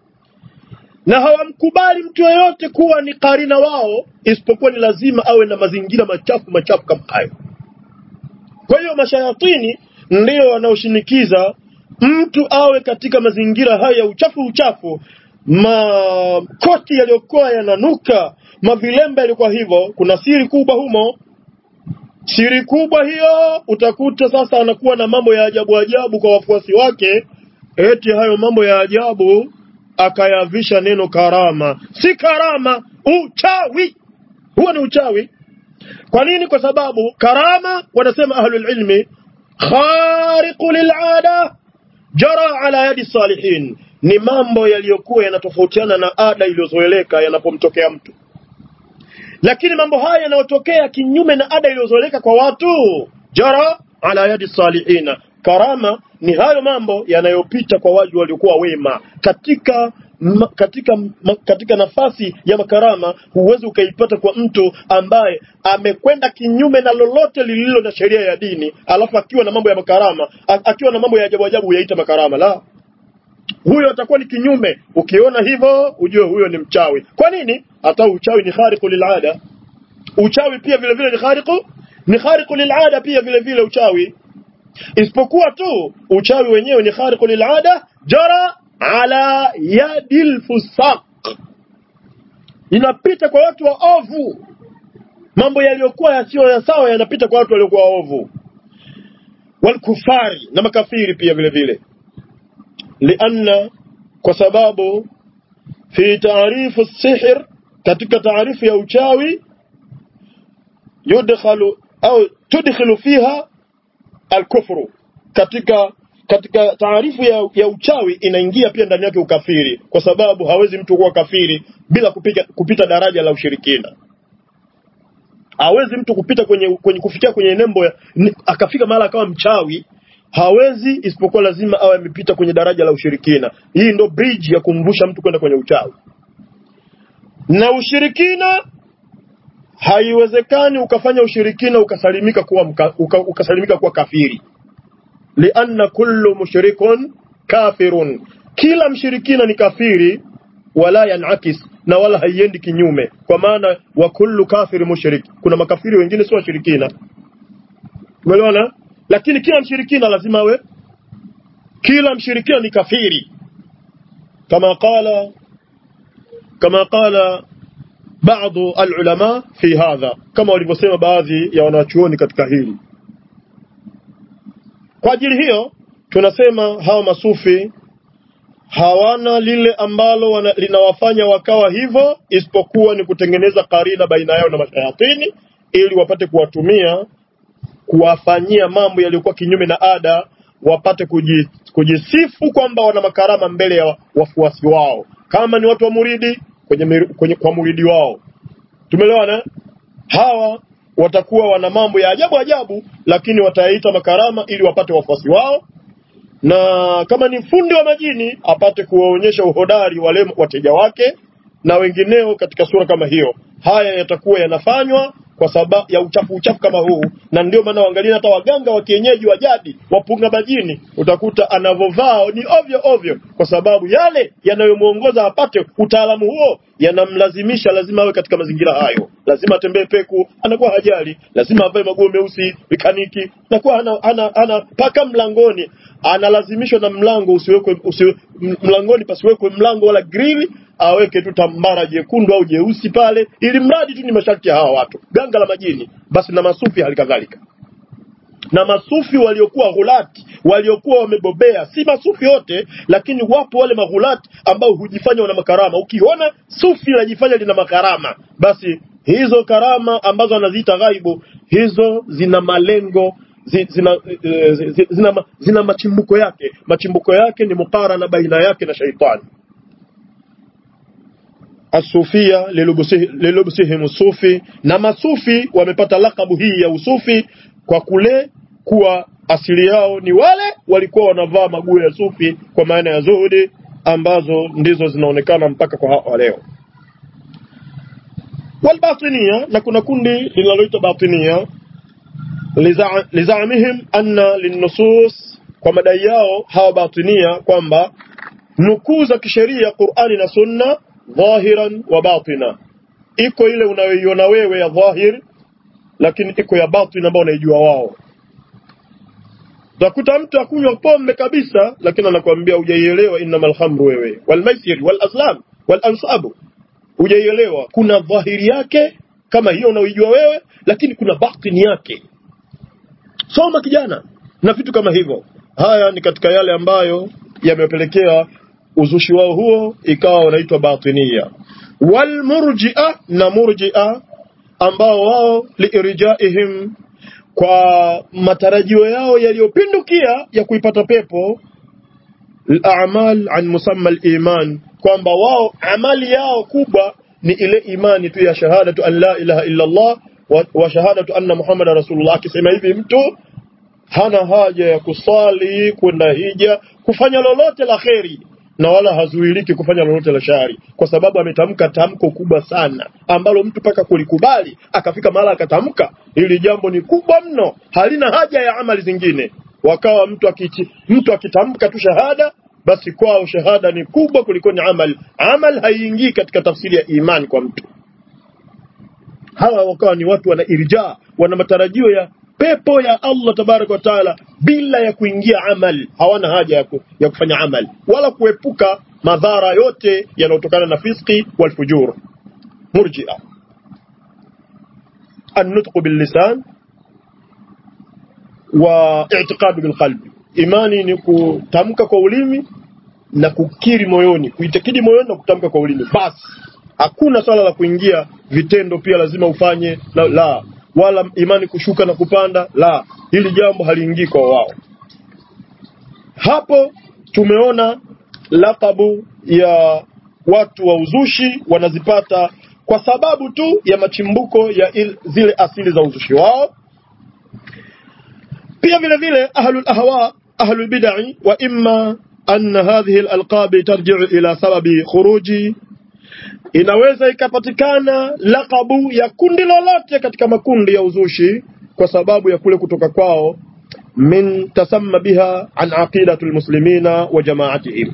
na hawamkubali mtu yeyote kuwa ni karina wao isipokuwa ni lazima awe na mazingira machafu machafu kama hayo kwa hiyo mashayatini ndio wanaoshinikiza mtu awe katika mazingira haya ya uchafu uchafu makoti yaliyokuwa yananuka mavilembe yalikuwa hivyo kuna siri kubwa humo siri kubwa hiyo utakuta sasa anakuwa na mambo ya ajabu ajabu kwa wafuasi wake eti hayo mambo ya ajabu akayavisha neno karama si karama uchawi huo ni uchawi kwa nini kwa sababu karama wanasema ahlul ilmi khariqu lilada jara ala yadi salihin ni mambo yaliyokuwa yanatofautiana na ada iliyozoeleka yanapomtokea mtu lakini mambo haya yanayotokea kinyume na ada iliyozoeleka kwa watu jara ala yadi salihina karama ni hayo mambo yanayopita kwa watu waliokuwa wema katika ma, katika ma, katika nafasi ya makarama huwezi ukaipata kwa mtu ambaye amekwenda kinyume na lolote lililo na sheria ya dini alafu akiwa na mambo ya makarama a, akiwa na mambo ya ajabu ajabu yaita makarama la huyo atakuwa ni kinyume ukiona hivyo ujue huyo ni mchawi kwa nini hata uchawi ni khariqu lilada uchawi pia vile vile ni khariqu ni khariqu lilada pia vile vile uchawi isipokuwa tu uchawi wenyewe ni khariqu lilada jara ala yadil fusaq, inapita kwa watu waovu. Mambo yaliyokuwa yasiyo ya sawa yanapita kwa watu waliokuwa waovu, walkufari na makafiri pia vile vile, lianna, kwa sababu fi taarifu sihr, katika taarifu ya uchawi yudkhalu au tudkhilu fiha alkufru, katika katika taarifu ya, ya uchawi inaingia pia ndani yake ukafiri, kwa sababu hawezi mtu kuwa kafiri bila kupita, kupita daraja la ushirikina. Hawezi mtu kupita kwenye, kwenye kufikia kwenye nembo ya, ni, akafika mahala akawa mchawi hawezi, isipokuwa lazima awe amepita kwenye daraja la ushirikina. Hii ndo bridge ya kumvusha mtu kwenda kwenye uchawi na ushirikina haiwezekani ukafanya ushirikina ukasalimika kuwa mka, uka, ukasalimika kuwa kafiri lianna kullu mushrikun kafirun, kila mshirikina ni kafiri, wala yanakis, na wala haiendi kinyume, kwa maana wa kullu kafiri mushrik. Kuna makafiri wengine sio washirikina, umeelewana? Lakini kila mshirikina lazima awe, kila mshirikina ni kafiri, kama qala kama qala baadhi alulama fi hadha, kama walivyosema baadhi ya wanachuoni katika hili. Kwa ajili hiyo tunasema hawa masufi hawana lile ambalo wana, linawafanya wakawa hivyo, isipokuwa ni kutengeneza karina baina yao na mashayatini ili wapate kuwatumia kuwafanyia mambo yaliyokuwa kinyume na ada, wapate kuji, kujisifu kwamba wana makarama mbele ya wafuasi wao, kama ni watu wa muridi kwenye, kwenye kwa muridi wao. Tumeelewana? hawa watakuwa wana mambo ya ajabu ajabu, lakini watayaita makarama ili wapate wafuasi wao, na kama ni fundi wa majini apate kuwaonyesha uhodari wale wateja wake na wengineo katika sura kama hiyo. Haya yatakuwa yanafanywa kwa sababu ya uchafu uchafu kama huu, na ndio maana waangalia hata waganga wa kienyeji wa jadi wapunga majini, utakuta anavovaa ni ovyo ovyo, kwa sababu yale yanayomwongoza apate utaalamu huo yanamlazimisha lazima awe katika mazingira hayo, lazima atembee peku, anakuwa hajali, lazima avae maguo meusi mekaniki, anakuwa ana, ana, ana paka mlangoni, analazimishwa na mlango usiwekwe usiwe, mlangoni pasiwekwe mlango wala grili, aweke tu tambara jekundu au jeusi pale, ili mradi tu ni masharti ya hawa watu. Ganga la majini, basi na masufi hali kadhalika na masufi waliokuwa ghulati waliokuwa wamebobea, si masufi wote, lakini wapo wale maghulati ambao hujifanya wana makarama. Ukiona sufi linajifanya lina makarama, basi hizo karama ambazo anaziita ghaibu, hizo zina malengo zi- zina, eh, zi- zi- zina, ma- zina machimbuko yake. Machimbuko yake ni mukarana baina yake na shaitani. Asufia lilubsihi- lilubsihim sufi, na masufi wamepata lakabu hii ya usufi kwa kule kuwa asili yao ni wale walikuwa wanavaa maguo ya sufi kwa maana ya zuhudi ambazo ndizo zinaonekana mpaka kwa hawa leo. Walbatinia, na kuna kundi linaloitwa batinia liza- lizaamihim anna linnusus, kwa madai yao hawa batinia kwamba nukuu za kisheria Qur'ani na Sunna dhahiran wa batina, iko ile unayoiona wewe ya dhahir, lakini iko ya batin ambayo unaijua wao. Utakuta mtu akunywa pombe kabisa, lakini anakuambia hujaielewa innamal khamru wewe wal maisir wal azlam wal ansabu, hujaielewa. Kuna dhahiri yake kama hiyo unaoijua wewe, lakini kuna batini yake. Soma kijana, na vitu kama hivyo. Haya ni katika yale ambayo yamepelekea uzushi wao huo ikawa wanaitwa batinia. Wal murji'a na murji'a ambao wao liirjaihim kwa matarajio yao yaliyopindukia ya kuipata pepo al-a'mal an musamma al-iman, kwamba wao amali yao kubwa ni ile imani tu ya shahadatu an la ilaha illa Allah wa, wa shahadatu anna Muhammadan rasulullah. Akisema hivi mtu hana haja ya kusali, kwenda hija, kufanya lolote la kheri na wala hazuiliki kufanya lolote la shari, kwa sababu ametamka tamko kubwa sana ambalo mtu mpaka kulikubali akafika mahala akatamka hili jambo ni kubwa mno, halina haja ya amali zingine. Wakawa mtu akiti, mtu akitamka tu shahada, basi kwao shahada ni kubwa kuliko ni amal. Amal haiingii katika tafsiri ya imani kwa mtu. Hawa wakawa ni watu wana irja, wana matarajio ya pepo ya Allah tabaraka wa taala bila ya kuingia amal. Hawana haja ya, ku, ya kufanya amal wala kuepuka madhara yote yanayotokana na fiski wal fujur. Murji'a النطق باللسان واعتقاد بالقلب imani ni kutamka kwa ulimi na kukiri moyoni kuitakidi moyoni na kutamka kwa ulimi basi hakuna swala la kuingia vitendo pia lazima ufanye la, la wala imani kushuka na kupanda la hili jambo haliingii kwa wao hapo tumeona lakabu ya watu wa uzushi wanazipata kwa sababu tu ya machimbuko ya il, zile asili za uzushi wao pia vile vile ahlul ahwa ahlul bid'i wa imma anna hadhihi alalqab tarji'u ila sababi khuruji inaweza ikapatikana lakabu ya kundi lolote katika makundi ya uzushi kwa sababu ya kule kutoka kwao min tasamma biha an aqidati almuslimina wa jama'atihim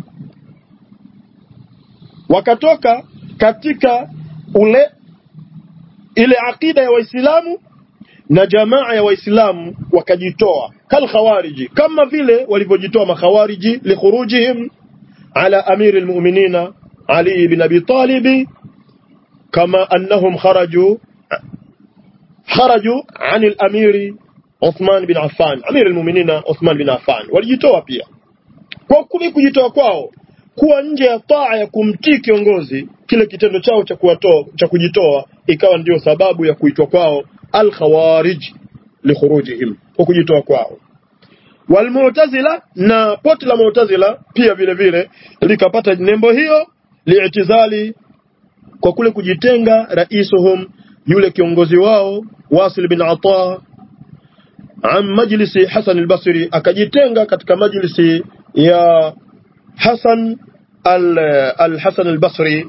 wakatoka katika ule ile aqida ya waislamu na jamaa ya waislamu wakajitoa kal khawariji kama vile walivyojitoa makhawariji likhurujihim ala amiri almu'minina ali ibn abi talib kama annahum kharaju kharaju an al-amiri Uthman bin Affan amiri almu'minina Uthman bin Affan walijitoa pia kwa kule kujitoa kwao kuwa nje ya taa ya kumtii kiongozi kile kitendo chao cha kuwatoa cha kujitoa ikawa ndio sababu ya kuitwa kwao al-khawarij likhurujihim kwa kujitoa kwao walmu'tazila na poti la mu'tazila pia vile vile likapata nembo hiyo li'tizali kwa kule kujitenga raisuhum yule kiongozi wao Wasil bin Ata an majlisi Hasan al-Basri akajitenga katika majlisi ya Hasan al-Hasan al-Basri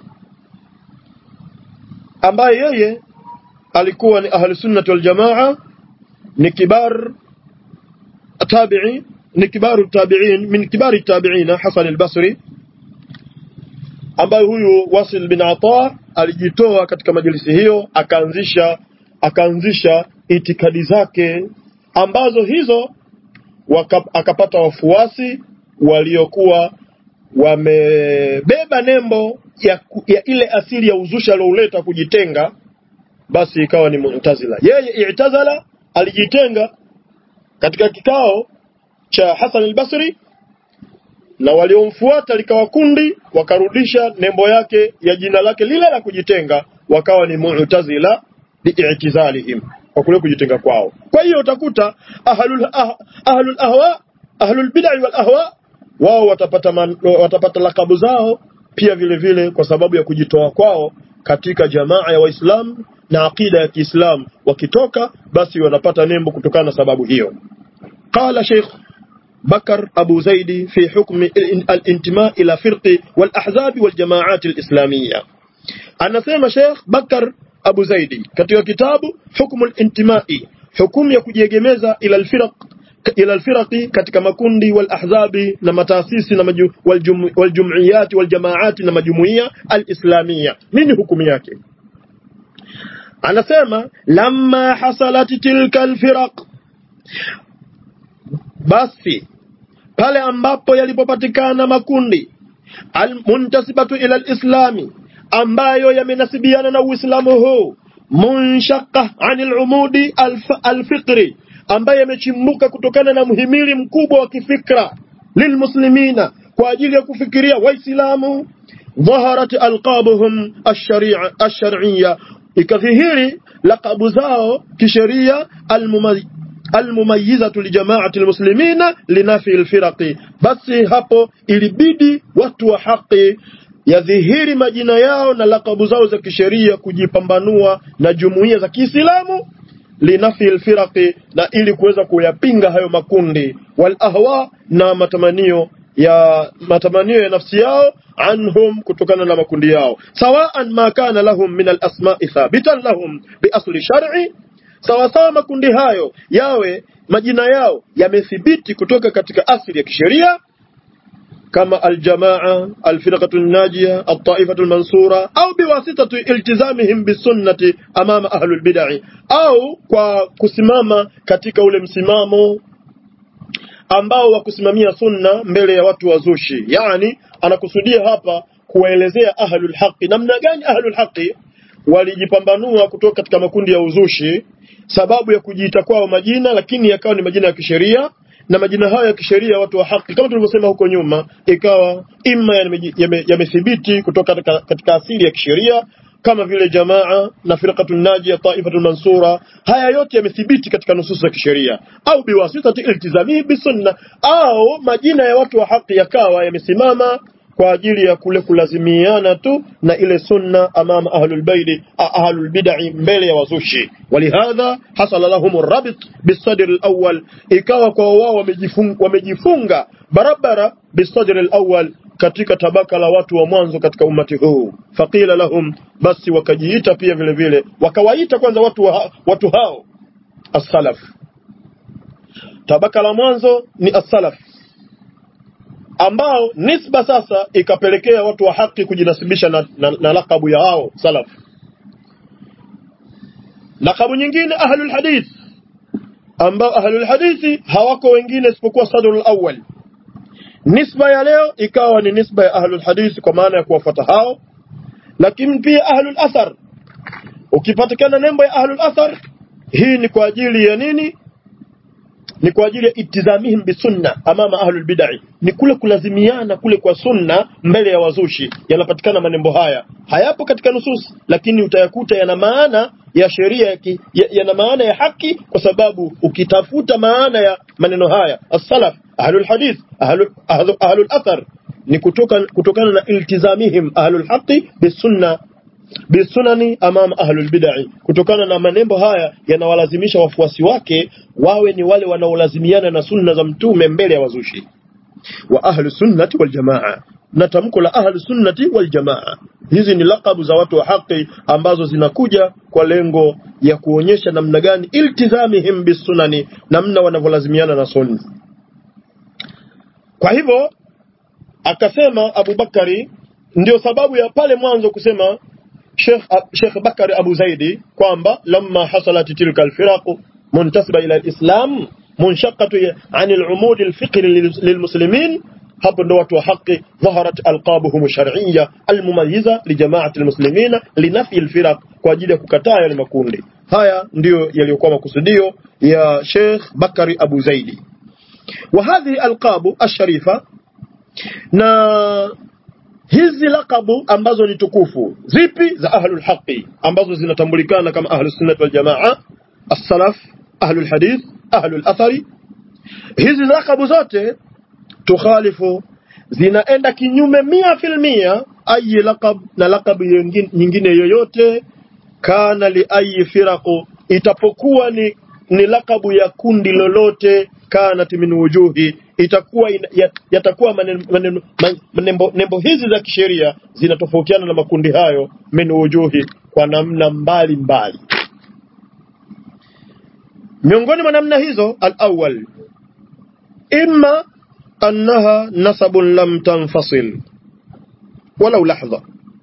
ambaye yeye alikuwa ni ahli sunnah wal jamaa ni kibar tabi'i ni kibaru tabi'in min kibari tabi'ina Hasan al-Basri ambaye huyu Wasil bin Ata alijitoa katika majlisi hiyo akaanzisha akaanzisha itikadi zake ambazo hizo waka, akapata wafuasi waliokuwa wamebeba nembo ya, ya ile asili ya uzushi aliouleta kujitenga basi ikawa ni Mu'tazila. Yeye i'tazala alijitenga katika kikao cha Hasan al-Basri na waliomfuata likawa kundi wakarudisha nembo yake ya jina lake lile la kujitenga wakawa ni Mu'tazila bi'tizalihim kwa kule kujitenga kwao. Kwa hiyo utakuta ahlul ah, ahlul ahwa ahlul bid'ah wal ahwa wao watapata man, watapata lakabu zao pia vile vile kwa sababu ya kujitoa kwao katika jamaa ya Waislamu na akida ya Kiislamu wakitoka basi wanapata nembo kutokana na sababu hiyo qala Sheikh بكر أبو زيد في حكم الانتماء إلى فرق والأحزاب والجماعات الإسلامية أنا سيما شيخ بكر أبو زيد كتب كتاب حكم الانتماء حكم يكجيجمeza إلى الفرق إلى الفرق katika makundi والأحزاب na mataasisi na waljum, waljumiyat waljamaat na majumuiya alislamia nini hukumu yake anasema lamma hasalat tilka alfiraq basi pale ambapo yalipopatikana makundi almuntasibatu ila alislami ambayo yamenasibiana na uislamu huu munshaqqa anil umudi alfiqri ambaye yamechimbuka kutokana na mhimili mkubwa wa kifikra lilmuslimina kwa ajili ya kufikiria waislamu dhaharat alqabuhum ash-shar'iyya ikadhihiri laqabu zao kisheria almumayyizatu lijamaati almuslimina linafi alfiraqi basi hapo ilibidi watu wa haki yadhihiri majina yao na lakabu zao za kisheria kujipambanua na jumuiya za Kiislamu linafi alfiraqi na ili kuweza kuyapinga hayo makundi wal ahwa na matamanio ya matamanio ya nafsi yao anhum kutokana na makundi yao sawaan ma kana lahum min alasma'i thabitan lahum bi asli shar'i sawa sawa makundi hayo yawe majina yao yamethibiti kutoka katika asili ya kisheria kama aljamaa alfirqatu najia altaifatu almansura au biwasitati iltizamihim bisunnati amama ahlul bid'ah au kwa kusimama katika ule msimamo ambao wa kusimamia sunna mbele ya watu wazushi yani anakusudia hapa kuwaelezea ahlul haqi namna gani ahlul haqi walijipambanua kutoka katika makundi ya uzushi sababu ya kujiita kwao majina lakini yakawa ni majina ya kisheria na majina hayo ya kisheria watu wa haki kama tulivyosema huko nyuma ikawa imma yamethibiti yame kutoka katika, katika asili ya kisheria kama vile jamaa na firqatul najia taifatul mansura haya yote yamethibiti katika nusus za kisheria au biwasitati iltizamihi bisunna au majina ya watu wa haki yakawa yamesimama kwa ajili ya kule kulazimiana tu na ile sunna amama ahlul baidi ahlul bid'i mbele ya wazushi walihadha hasala lahum rabit bisadr alawwal ikawa kwa wao wamejifunga, wamejifunga barabara bisadr alawwal katika tabaka la watu wa mwanzo katika umati huu faqila lahum basi wakajiita pia vile vile wakawaita kwanza watu wa, watu hao as-salaf tabaka la mwanzo ni as-salaf ambao nisba sasa ikapelekea watu wa haki kujinasibisha na, na, na lakabu ya hao salaf. Lakabu nyingine ahlul hadith, ambao ahlul hadithi hawako wengine isipokuwa sadrul awwal. Nisba ya leo ikawa ni nisba ya ahlul hadith kwa maana ya kuwafuata hao, lakini pia ahlul athar. Ukipatikana nembo ya ahlul athar, hii ni kwa ajili ya nini? ni kwa ajili ya itizamihim bisunna amama ahlul bid'ah ni kule kulazimiana kule kwa sunna mbele ya wazushi yanapatikana manembo haya hayapo katika nusus lakini utayakuta yana maana ya sheria yana maana ya haki kwa sababu ukitafuta maana ya maneno haya as-salaf ahlul hadith ahlul, ahlul, ahlul athar ni kutoka, kutokana na iltizamihim ahlul haqi bisunna bisunani amama ahlul bid'ah kutokana na manembo haya yanawalazimisha wafuasi wake wawe ni wale wanaolazimiana na sunna za mtume mbele ya wazushi wa ahlu sunnati wal jamaa na tamko la ahlu sunnati wal jamaa hizi ni lakabu za watu wa haki ambazo zinakuja kwa lengo ya kuonyesha namna gani iltizamihim bisunani namna wanavyolazimiana na sunna kwa hivyo akasema Abu Bakari ndio sababu ya pale mwanzo kusema Sheikh Sheikh Bakari Abu Zaidi kwamba lamma hasalat tilka alfiraq muntasiba ila alislam munshaqatu an alumud alfiqhi lilmuslimin hapo ndo watu wa haki dhaharat alqabuhum shar'iyya almumayyiza lijamaati almuslimin linafi alfiraq kwa ajili ya kukataa yale makundi haya ndiyo yaliyokuwa makusudio ya Sheikh Bakari Abu Zaidi wa hadhihi alqabu asharifa na hizi lakabu ambazo ni tukufu zipi za ahlul haqi ambazo zinatambulikana kama ahlus sunnah wal jamaa as-salaf ahlul hadith ahlul athari hizi lakabu zote tukhalifu zinaenda kinyume mia fil mia ayi laqab na laqab nyingine yoyote kana li ayi firaqu itapokuwa ni, ni lakabu ya kundi lolote kanat min wujuhi itakuwa yatakuwa maneno nembo, nembo hizi za kisheria zinatofautiana na makundi hayo min wujuhi kwa namna mbali mbali miongoni mwa namna hizo al-awwal imma annaha nasabun lam tanfasil walau lahdha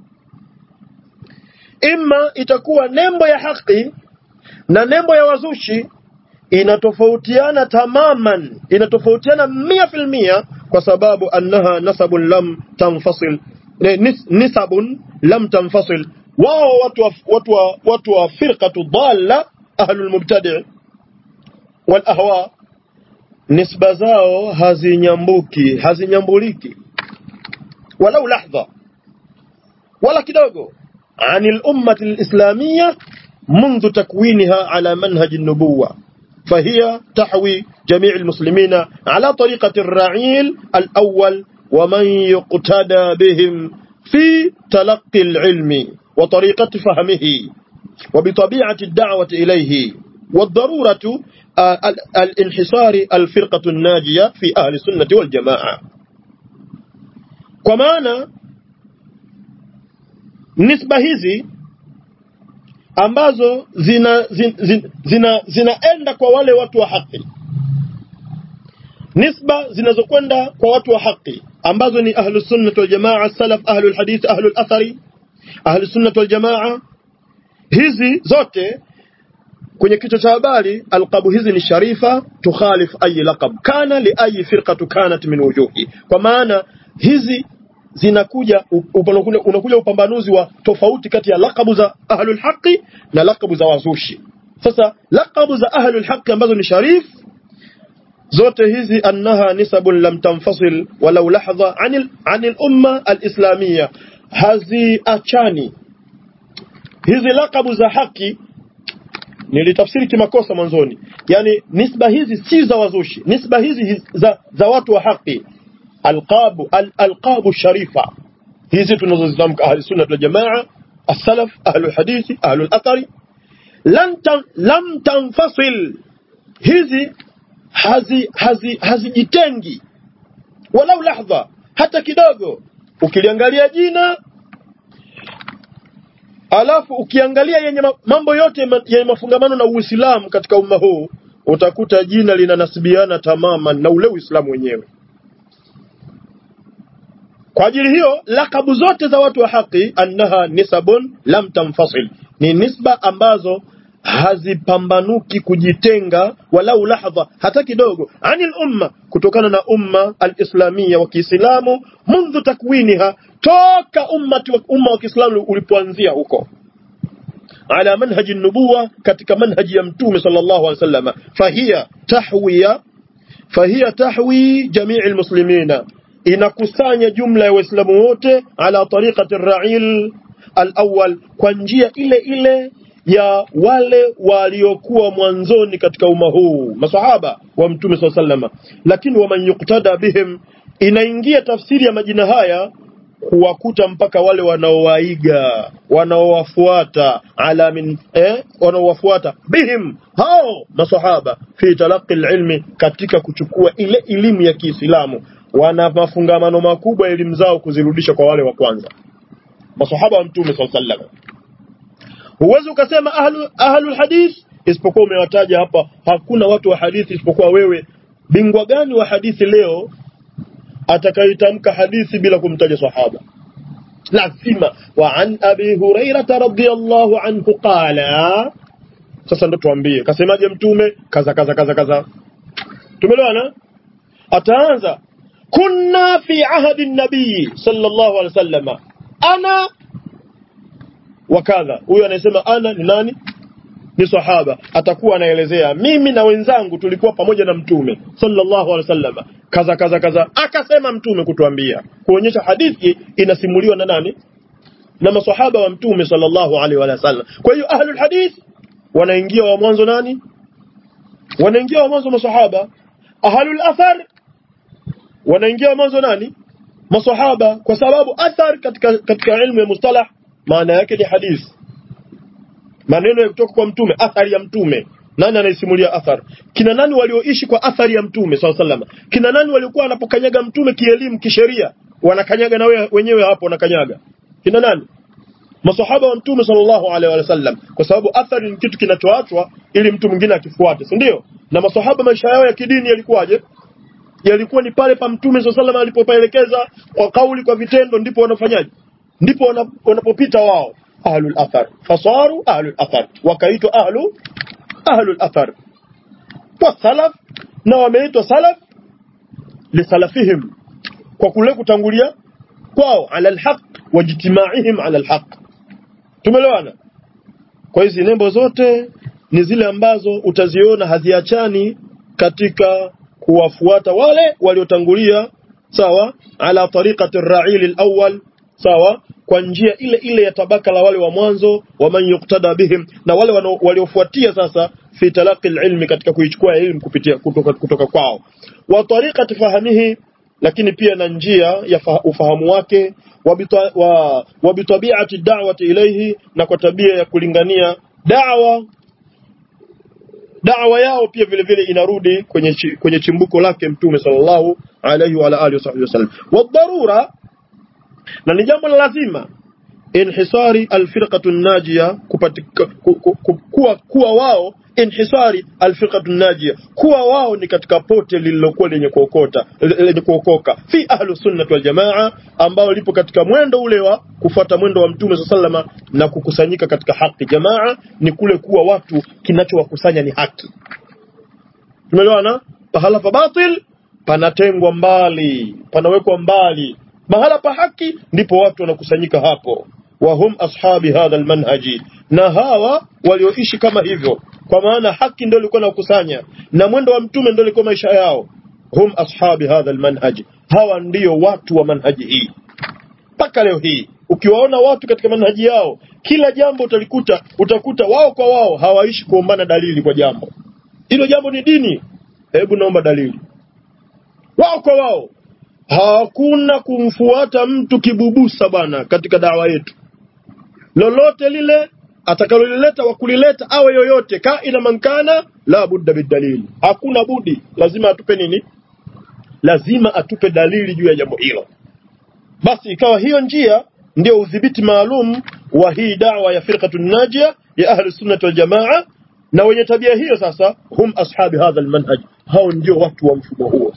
imma itakuwa nembo ya haki na nembo ya wazushi inatofautiana tamaman inatofautiana mia fil mia kwa sababu annaha nasabun lam tanfasil nis, nisabun lam tanfasil wao watu wa, watu wa, watu wa firqatu dhalla ahlul mubtadi' wal ahwa nisba zao hazinyambuki hazinyambuliki walau lahdha wala kidogo anil ummati alislamiyya منذ تكوينها على منهج النبوة فهي تحوي جميع المسلمين على طريقة الرعيل الأول ومن يقتدى بهم في تلقي العلم وطريقة فهمه وبطبيعة الدعوة إليه والضرورة الانحصار الفرقة الناجية في أهل السنة والجماعة كمان نسبة hizi ambazo zina zina, zina zinaenda kwa wale watu wa haki nisba zinazokwenda kwa watu wa haki ambazo ni ahlu sunnah wal jamaa salaf ahlu alhadith ahlu alathari ahlu sunnah wal jamaa hizi zote kwenye kichwa cha habari alqabu hizi ni sharifa tukhalif ayi laqab kana li ayi firqatu kanat min wujuhi kwa maana hizi zinakuja unakuja, unakuja upambanuzi wa tofauti kati ya laqabu za ahlul haqi na laqabu za wazushi sasa laqabu za ahlul haqi ambazo ni sharif zote hizi annaha nisabun lam tanfasil walau lahdha anil anil umma alislamia haziachani hizi laqabu za haki nilitafsiri kimakosa mwanzoni yani nisba hizi si za wazushi nisba hizi za, za watu wa haki alqabu al, alqabu sharifa hizi tunazozitamka ahli sunna wal jamaa as-salaf ahli hadithi ahli athari lam tan, lam tanfasil hizi hazi hazi hazijitengi walau lahdha hata kidogo ukiliangalia jina alafu ukiangalia yenye mambo yote yenye mafungamano na Uislamu katika umma huu utakuta jina linanasibiana tamama na ule Uislamu wenyewe. Kwa ajili hiyo lakabu zote za watu wa haki annaha nisabun lam tanfasil, ni nisba ambazo hazipambanuki kujitenga walau lahdha hata kidogo anil umma, kutokana na umma alislamia wa Kiislamu mundhu takwiniha, toka ummati wa umma wa Kiislamu ulipoanzia huko ala manhaji nubuwa, katika manhaji ya Mtume sallallahu alaihi wasallam, fahiya tahwiya fahiya tahwi jamii almuslimina, inakusanya jumla ya Waislamu wote ala tariqati ar-ra'il al-awwal, kwa njia ile ile ya wale waliokuwa mwanzoni katika umma huu masahaba wa mtume swalla sallama lakini waman yuktada bihim inaingia tafsiri ya majina haya kuwakuta mpaka wale wanaowaiga wanaowafuata ala min eh, wanaowafuata bihim hao masahaba fi talaqi ilmi katika kuchukua ile elimu ya Kiislamu wana mafungamano makubwa elimu zao kuzirudisha kwa wale wa kwanza masahaba wa mtume swalla sallama huwezi ukasema ahlu ahlul hadith isipokuwa umewataja hapa hakuna watu wa hadithi isipokuwa wewe bingwa gani wa hadithi leo atakaitamka hadithi bila kumtaja sahaba lazima wa an abi hurairah radhiyallahu anhu qala sasa ndo tuambie kasemaje mtume kaza kaza kaza kaza tumeelewana ataanza kunna fi ahadi nabii sallallahu alaihi wasallam ana wakadha huyo anayesema ana ni nani ni sahaba atakuwa anaelezea mimi na wenzangu tulikuwa pamoja na mtume sallallahu alaihi wasallam kaza kaza kaza akasema mtume kutuambia kuonyesha hadithi inasimuliwa na nani na masahaba wa mtume sallallahu alaihi wasallam kwa hiyo ahlul hadith wanaingia wa mwanzo nani wanaingia wa mwanzo masahaba ahlul athar wanaingia wa mwanzo nani masahaba kwa sababu athar katika katika ilmu ya mustalah maana yake ni hadithi maneno ya kutoka kwa mtume athari ya mtume nani anaisimulia athar kina nani walioishi kwa athari ya mtume saw salama kina nani waliokuwa wanapokanyaga mtume kielimu kisheria wanakanyaga na we, wenyewe hapo wanakanyaga kina nani masahaba wa mtume sallallahu alaihi wasallam kwa sababu athari ni kitu kinachoachwa ili mtu mwingine akifuate si ndio na masahaba maisha yao ya kidini yalikuwaje yalikuwa ni pale pa mtume sallallahu alaihi wasallam alipopaelekeza kwa kauli kwa vitendo ndipo wanafanyaje ndipo wanapopita wao ahlul athar fasaru ahlul athar wakaitwa ahlu ahlul athar wa salaf na wameitwa salaf lisalafihim kwa kule kutangulia kwao ala alhaq wajtimaihim ala alhaq tumeelewana kwa hizi nembo zote ni zile ambazo utaziona haziachani katika kuwafuata wale waliotangulia sawa ala tariqati ar-ra'il al-awwal sawa kwa njia ile ile ya tabaka la wale wa mwanzo wa man yuktada bihim na wale waliofuatia sasa fi talaqi ilmi katika kuichukua elimu kupitia kutoka, kutoka kwao wa tariqati fahamihi lakini pia na njia ya ufahamu wake wa bitabiati da'wati ilayhi na kwa tabia ya kulingania da'wa da'wa yao pia vile vile inarudi kwenye kwenye chimbuko lake mtume sallallahu alayhi wa alihi wasallam wa dharura na ni jambo la lazima inhisari alfirqatu najia kuwa, kuwa wao inhisari alfiqatu najia, kuwa wao ni katika pote lililokuwa lenye kuokota lenye kuokoka, fi ahlu sunnati wal jamaa, ambao lipo katika mwendo ule wa kufuata mwendo wa Mtume sallama na kukusanyika katika haki. Jamaa ni kule kuwa watu kinachowakusanya ni haki. Tumeelewana? Pahala pa batil panatengwa mbali, panawekwa mbali. Mahala pa haki ndipo watu wanakusanyika hapo. Wahum ashabi hadha almanhaji, na hawa walioishi kama hivyo, kwa maana haki ndio ilikuwa nakusanya na mwendo wa mtume ndio ilikuwa maisha yao. Hum ashabi hadha almanhaji, hawa ndio watu wa manhaji hii. Mpaka leo hii ukiwaona watu katika manhaji yao, kila jambo utalikuta utakuta wao kwa wao hawaishi kuombana dalili kwa jambo hilo. Jambo ni dini, hebu naomba dalili. Wao kwa wao hakuna kumfuata mtu kibubusa bwana, katika dawa yetu lolote lile atakalolileta wa kulileta awe yoyote kaina mankana, la budda bidalili, hakuna budi, lazima atupe nini? Lazima atupe dalili juu ya jambo hilo. Basi ikawa hiyo njia ndio udhibiti maalum wa hii dawa ya firqatu najia ya ahli sunnati wal jamaa, na wenye tabia hiyo sasa, hum ashabi hadha almanhaj, hao ndio watu wa mfumo huo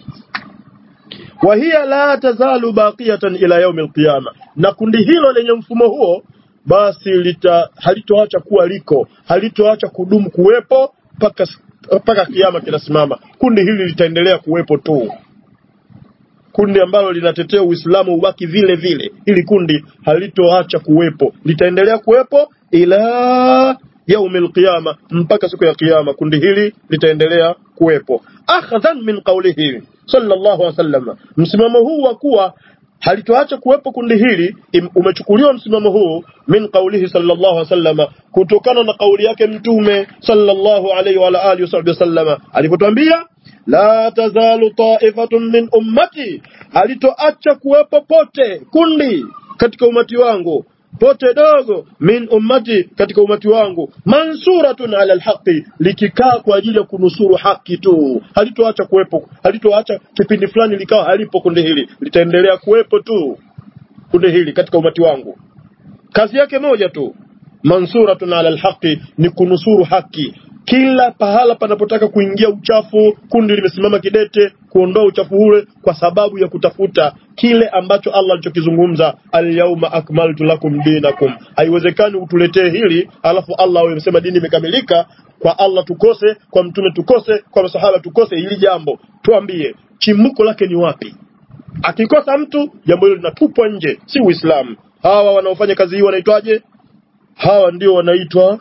wa hiya la tazalu baqiyatan ila yaumi alqiyama, na kundi hilo lenye mfumo huo basi lita halitoacha kuwa liko, halitoacha kudumu kuwepo mpaka mpaka kiama kinasimama. Kundi hili litaendelea kuwepo tu, kundi ambalo linatetea Uislamu ubaki vile vile. Hili kundi halitoacha kuwepo, litaendelea kuwepo ila yaumi alqiyama, mpaka siku ya kiyama. Kundi hili litaendelea kuwepo, akhdhan min qawlihi sallallahu alaihi wasallam. Msimamo huu wa kuwa halitoacha kuwepo kundi hili umechukuliwa msimamo huu min qaulihi sallallahu alaihi wasallam, kutokana na kauli yake Mtume sallallahu alaihi wa alihi wasallam alipotwambia la tazalu ta'ifatun min ummati, halitoacha kuwepo pote kundi katika umati wangu pote dogo min ummati katika umati wangu mansuratun ala alhaqi, likikaa kwa ajili ya kunusuru haki tu, halitoacha kuwepo, halitoacha kipindi fulani likawa halipo. Kundi hili litaendelea kuwepo tu, kundi hili katika umati wangu, kazi yake moja tu, mansuratun ala alhaqi, ni kunusuru haki. Kila pahala panapotaka kuingia uchafu, kundi limesimama kidete kuondoa uchafu ule, kwa sababu ya kutafuta kile ambacho Allah alichokizungumza, alyauma akmaltu lakum dinakum. Haiwezekani utuletee hili alafu Allah awe amesema dini imekamilika, kwa Allah tukose, kwa mtume tukose, kwa masahaba tukose. Hili jambo tuambie, chimbuko lake ni wapi? Akikosa mtu, jambo hilo linatupwa nje, si Uislamu. Hawa wanaofanya kazi hii wanaitwaje? Hawa ndio wanaitwa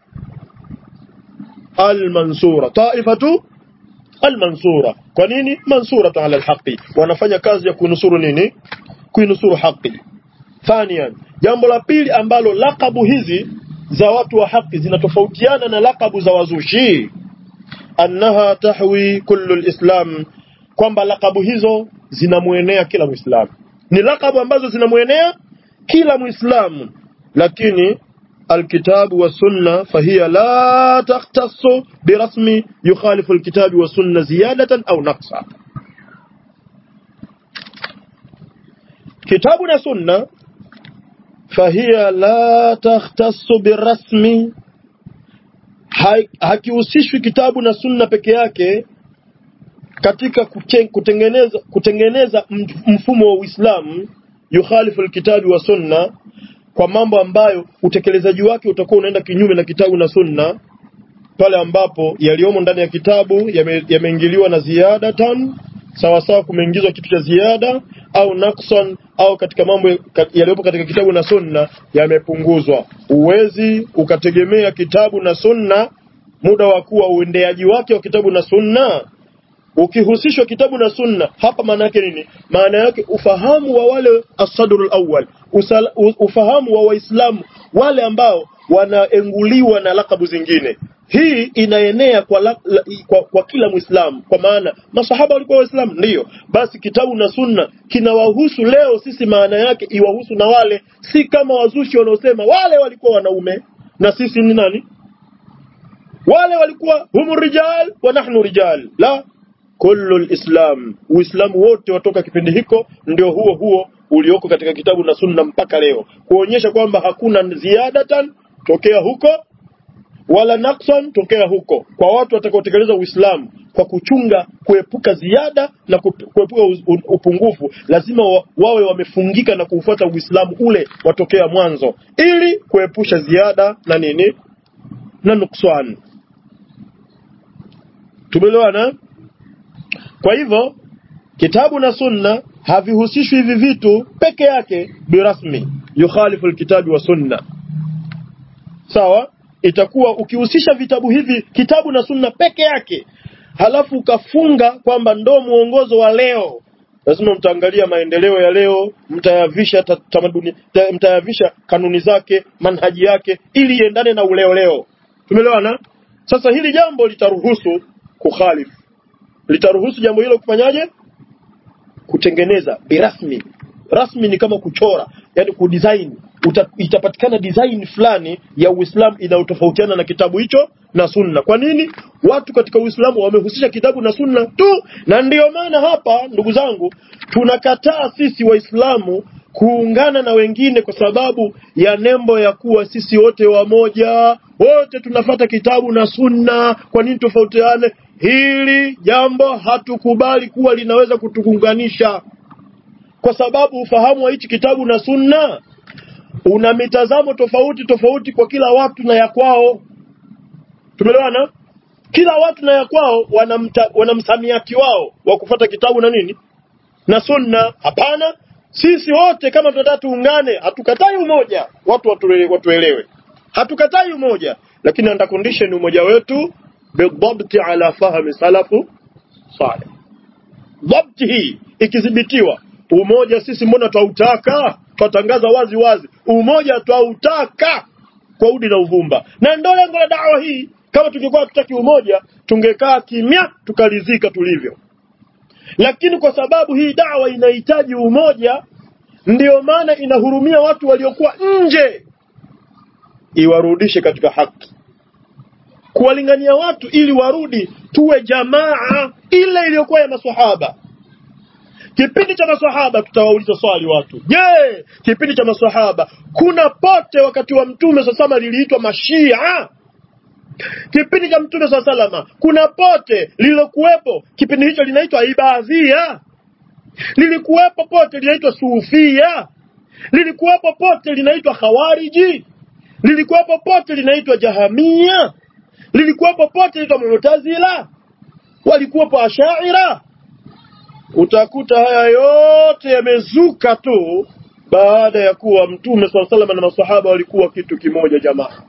almansura taifatu almansura. Kwa nini mansuratu ala alhaqi? Wanafanya kazi ya kunusuru nini? Kuinusuru haki. Thanian, jambo la pili ambalo lakabu hizi za watu wa haki zinatofautiana na lakabu za wazushi, annaha tahwi kullu alislam, kwamba lakabu hizo zinamwenea kila Muislamu. Ni lakabu ambazo zinamwenea kila Muislamu, lakini الكتاب والسنة فهي لا تختص برسم يخالف الكتاب والسنة زيادة أو نقصا كتابنا سنة فهي لا تختص بالرسم hakihusishwi kitabu na sunna peke yake katika kutengeneza, kutengeneza mfumo wa Uislamu yukhalifu alkitabi wa sunna kwa mambo ambayo utekelezaji wake utakuwa unaenda kinyume na kitabu na sunna, pale ambapo yaliyomo ndani ya kitabu yameingiliwa yame na ziyadatan, sawa sawa, kumeingizwa kitu cha ziada au naksan, au katika mambo yaliyopo katika kitabu na sunna yamepunguzwa. Uwezi ukategemea kitabu na sunna muda wa kuwa uendeaji wake wa kitabu na sunna ukihusishwa kitabu na sunna hapa, maana yake nini? Maana yake ufahamu wa wale asadrul awwal, ufahamu wa Waislamu wale ambao wanaenguliwa na lakabu zingine. Hii inaenea kwa, la, la, kwa, kwa kila Muislamu, kwa maana masahaba walikuwa Waislamu, ndiyo. Basi kitabu na sunna kinawahusu leo sisi, maana yake iwahusu na wale, si kama wazushi wanaosema wale walikuwa wanaume na sisi ni nani? Wale walikuwa humu rijal wa nahnu rijal, la kullu lislam, Uislamu wote watoka kipindi hiko ndio huo huo ulioko katika kitabu na sunna mpaka leo, kuonyesha kwamba hakuna ziadatan tokea huko wala naqsan tokea huko kwa watu watakaotekeleza Uislamu kwa kuchunga kuepuka ziada na kup- kuepuka uz- un- upungufu lazima wa, wawe wamefungika na kuufuata Uislamu ule watokea mwanzo ili kuepusha ziada na nini na nuksan tumeelewana kwa hivyo kitabu na sunna havihusishwi hivi vitu peke yake birasmi yukhalifu alkitabi wa sunna sawa itakuwa ukihusisha vitabu hivi kitabu na sunna peke yake halafu ukafunga kwamba ndo mwongozo wa leo lazima mtaangalia maendeleo ya leo mtayavisha ta- tamaduni ta- mtayavisha kanuni zake manhaji yake ili iendane na uleo leo tumeelewana sasa hili jambo litaruhusu kukhalifu litaruhusu jambo hilo kufanyaje kutengeneza birasmi rasmi ni kama kuchora yani kudesign Uta, itapatikana design fulani ya Uislamu inayotofautiana na kitabu hicho na sunna. Kwa nini? Watu katika Uislamu wamehusisha kitabu na sunna tu, na ndiyo maana hapa, ndugu zangu, tunakataa sisi Waislamu kuungana na wengine kwa sababu ya nembo ya kuwa sisi wote wamoja, wote tunafata kitabu na sunna. Kwa nini tofautiane? Hili jambo hatukubali kuwa linaweza kutuunganisha, kwa sababu ufahamu wa hichi kitabu na sunna una mitazamo tofauti tofauti kwa kila watu na ya kwao. Tumeelewana? Kila watu na ya kwao wana, mta, wana msamiati wao wa kufuata kitabu na nini na sunna. Hapana, sisi wote kama tunataka tuungane, hatukatai umoja, watu watuelewe, watuelewe. Hatukatai umoja, lakini under condition umoja wetu bidhabti ala fahmi salafu salih. Dhabti hii ikidhibitiwa, umoja sisi mbona twautaka? Twatangaza wazi wazi, umoja twautaka kwa udi na uvumba, na ndo lengo la dawa hii. Kama tungekuwa hatutaki umoja, tungekaa kimya tukalizika tulivyo, lakini kwa sababu hii dawa inahitaji umoja, ndiyo maana inahurumia watu waliokuwa nje, iwarudishe katika haki, kuwalingania watu ili warudi tuwe jamaa ile iliyokuwa ya maswahaba. Kipindi cha maswahaba, tutawauliza swali watu, je, kipindi cha maswahaba kuna pote wakati wa Mtume sasama liliitwa Mashia? Kipindi cha Mtume saa salama kuna pote lililokuwepo kipindi hicho linaitwa Ibadhia, lilikuwepo pote linaitwa Sufia, lilikuwepo pote linaitwa Khawariji, lilikuwepo pote linaitwa Jahamia, lilikuwepo pote linaitwa Mu'tazila, walikuwepo Ashaira. Utakuta haya yote yamezuka tu baada ya kuwa Mtume saa salama na masahaba walikuwa kitu kimoja, jamaa.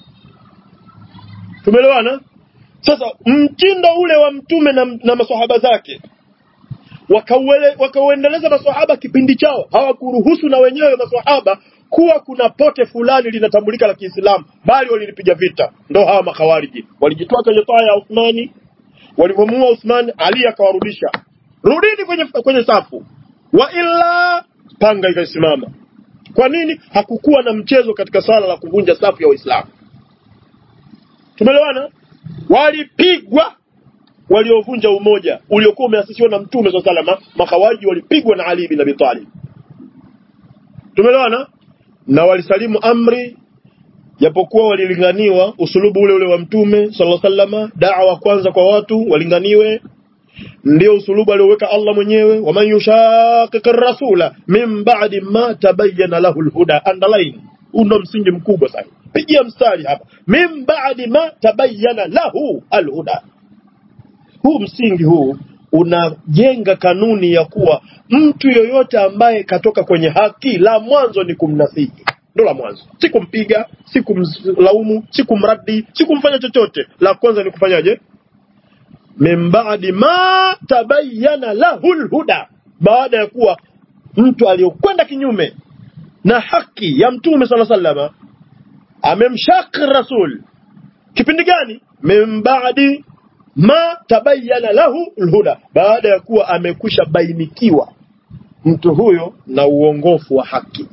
Tumeelewana? Sasa mtindo ule wa mtume na, na maswahaba zake wakauele- wakauendeleza maswahaba kipindi chao, hawakuruhusu na wenyewe maswahaba kuwa kuna pote fulani linatambulika la Kiislamu, bali walilipiga vita. Ndo hawa makhawariji walijitoa kwenye taa ya Uthmani, walivyomuua Uthmani, Ali akawarudisha, rudini kwenye, kwenye safu, wa illa panga ikasimama. Kwa nini? Hakukuwa na mchezo katika swala la kuvunja safu ya Waislamu. Tumeelewana? Walipigwa waliovunja umoja uliokuwa umeasisiwa na Mtume swalla salama. Makhawariji walipigwa na Ali bin Abi Talib. Tumeelewana? Na walisalimu amri, japokuwa walilinganiwa usulubu ule ule wa Mtume sallallahu alaihi wasallam. Da'wa kwanza kwa watu walinganiwe, ndio usulubu alioweka Allah mwenyewe, waman yushaqiq rasula min ba'di ma tabayyana lahu alhuda. Underline, huu ndo msingi mkubwa sana pigia mstari hapa, min ba'di ma tabayyana lahu alhuda. Huu msingi huu unajenga kanuni ya kuwa mtu yoyote ambaye katoka kwenye haki, la mwanzo ni kumnasihi, ndo la mwanzo, si kumpiga, si kumlaumu, si kumradi, si kumfanya chochote. La kwanza ni kufanyaje? min ba'di ma tabayyana lahu alhuda, baada ya kuwa mtu aliyokwenda kinyume na haki ya Mtume sallallahu alaihi wasallam amemshaki rasul kipindi gani? min ba'di ma tabayyana lahu alhuda, baada ya kuwa amekwisha bainikiwa mtu huyo na uongofu wa haki.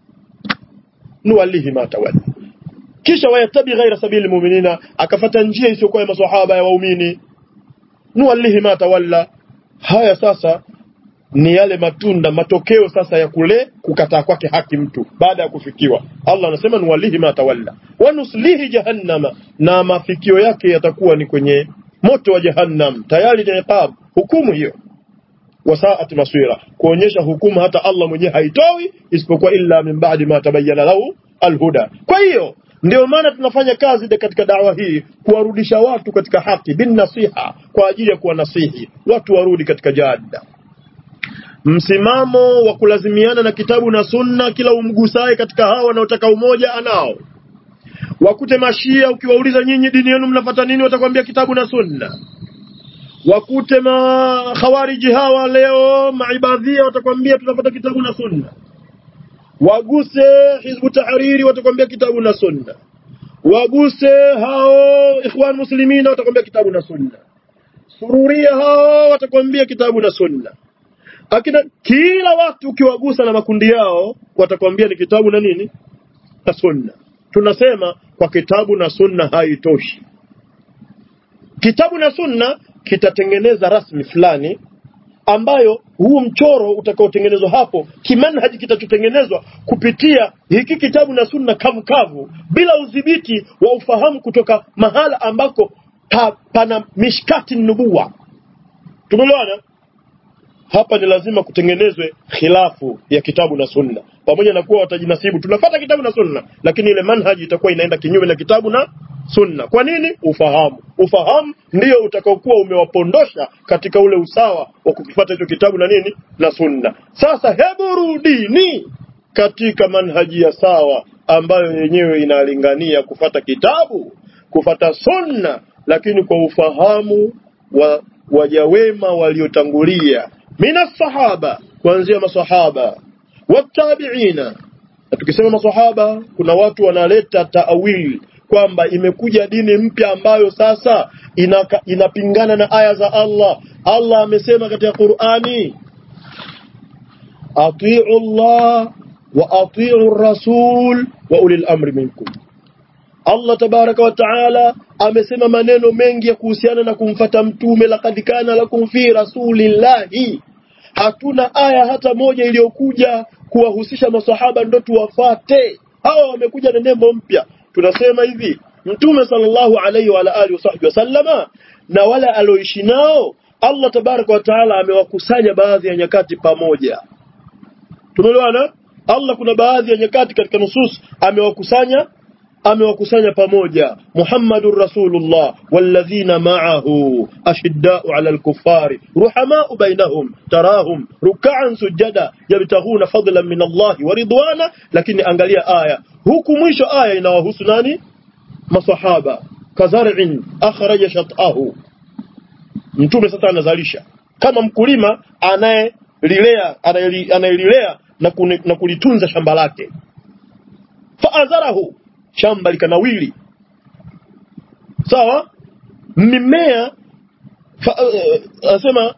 nuwallihi ma tawalla, kisha wayatabi ghaira sabili muminina, akafata njia isiyokuwa ya maswahaba ya waumini. nuwallihi ma tawalla. Haya sasa ni yale matunda matokeo sasa ya kule kukataa kwake haki mtu baada ya kufikiwa. Allah anasema nuwallihi ma tawalla, wanuslihi jahannama na mafikio yake yatakuwa ni kwenye moto wa jahannam tayari ni iqab hukumu hiyo wasaat maswira kuonyesha hukumu hata Allah mwenyewe haitoi isipokuwa illa min ba'di ma tabayyana lahu alhuda kwa hiyo ndio maana tunafanya kazi katika dawa hii kuwarudisha watu katika haki bin nasiha kwa ajili ya kuwanasihi watu warudi katika jada msimamo wa kulazimiana na kitabu na sunna kila umgusaye katika hawa wanaotaka umoja anao wakute mashia ukiwauliza nyinyi dini yenu mnafuata nini watakwambia kitabu na sunna wakute makhawariji hawa leo maibadhia watakwambia tunafuata kitabu na sunna waguse hizbu tahariri watakwambia kitabu na sunna waguse hao ikhwan muslimina watakwambia kitabu na sunna sururia hao watakwambia kitabu na sunna akina kila watu ukiwagusa na makundi yao watakwambia ni kitabu na nini na sunna tunasema kwa kitabu na sunna haitoshi kitabu na sunna kitatengeneza rasmi fulani ambayo huu mchoro utakaotengenezwa hapo kimanhaji kitachotengenezwa kupitia hiki kitabu na sunna kavu kavu bila udhibiti wa ufahamu kutoka mahala ambako pa, pana mishkati nubuwa tumeelewana hapa ni lazima kutengenezwe khilafu ya kitabu na sunna pamoja na kuwa watajinasibu tunafata kitabu na sunna lakini ile manhaji itakuwa inaenda kinyume na kitabu na sunna kwa nini ufahamu ufahamu ndio utakaokuwa umewapondosha katika ule usawa wa kukifuata hicho kitabu na nini na sunna sasa hebu rudini katika manhaji ya sawa ambayo yenyewe inalingania kufata kitabu kufata sunna lakini kwa ufahamu wa wajawema waliotangulia mina sahaba kuanzia masahaba watabiina na tukisema masahaba kuna watu wanaleta taawil kwamba imekuja dini mpya ambayo sasa inaka, inapingana na aya za Allah Allah amesema katika Qur'ani atiu Allah wa atiu rasul wa ulil amri minkum Allah tabaraka wa taala amesema maneno mengi ya kuhusiana na kumfata mtume laqad kana lakum fi rasulillahi hatuna aya hata moja iliyokuja kuwahusisha masahaba ndo tuwafate hawa wamekuja na nembo mpya tunasema hivi mtume sallallahu alaihi wa alihi wasahbihi wasallama na wale alioishi nao Allah tabaraka wa taala amewakusanya baadhi ya nyakati pamoja tumeelewana Allah kuna baadhi ya nyakati katika nusus amewakusanya amewakusanya pamoja Muhammadur Rasulullah walladhina ma'ahu ashidda'u 'ala al-kuffari ruhama'u bainahum tarahum ruk'an sujada yabtaghuna fadlan min Allah wa ridwana lakini angalia aya huku mwisho aya inawahusu nani masahaba kazar'in akhraja shat'ahu mtume sasa anazalisha kama mkulima anayelilea anayelilea na, na kulitunza shamba lake faazarahu shamba likanawili sawa mimea fa, uh, anasema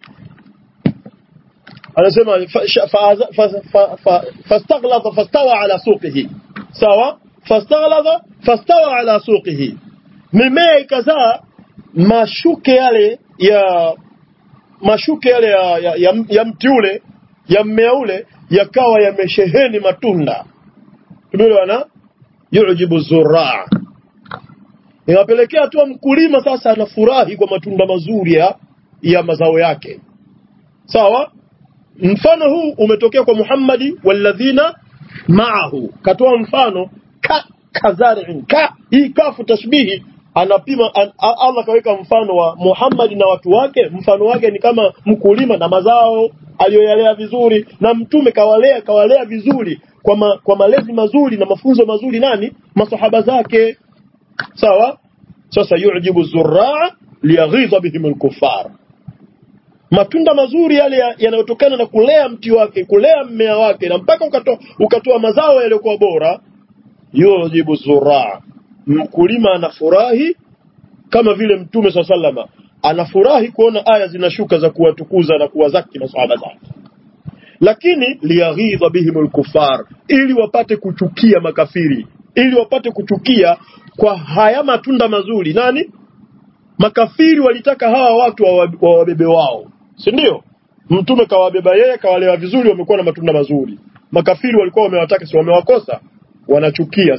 anasema fastaghladha fastawa ala suqihi sawa fastaghladha fastawa ala suqihi mimea ikazaa mashuke yale ya mashuke yale ya, ya, ya, ya mti ule ya mmea ule yakawa yamesheheni matunda tumeelewana yujibu zuraa inapelekea tu mkulima sasa anafurahi kwa matunda mazuri ya, ya mazao yake sawa mfano huu umetokea kwa Muhammadi walladhina ma'ahu katoa mfano ka kazarin ka hii kafu tashbihi anapima an, Allah kaweka mfano wa Muhammad na watu wake mfano wake ni kama mkulima na mazao aliyoyalea vizuri na mtume kawalea kawalea vizuri kwa, ma, kwa malezi mazuri na mafunzo mazuri nani masahaba zake sawa sasa yujibu zurraa liyaghidha bihim alkuffar matunda mazuri yale yanayotokana ya na kulea mti wake kulea mmea wake na mpaka ukatoa ukatoa mazao yaliyokuwa bora yujibu zurraa mkulima anafurahi kama vile mtume swalla sallama anafurahi kuona aya zinashuka za kuwatukuza na kuwazaki masahaba zake lakini liyaghidha bihim alkufar ili wapate kuchukia makafiri ili wapate kuchukia kwa haya matunda mazuri nani makafiri walitaka hawa watu wawabebe wao si ndio mtume kawabeba yeye kawalewa vizuri wamekuwa na matunda mazuri makafiri walikuwa wamewataka si wamewakosa wanachukia sasa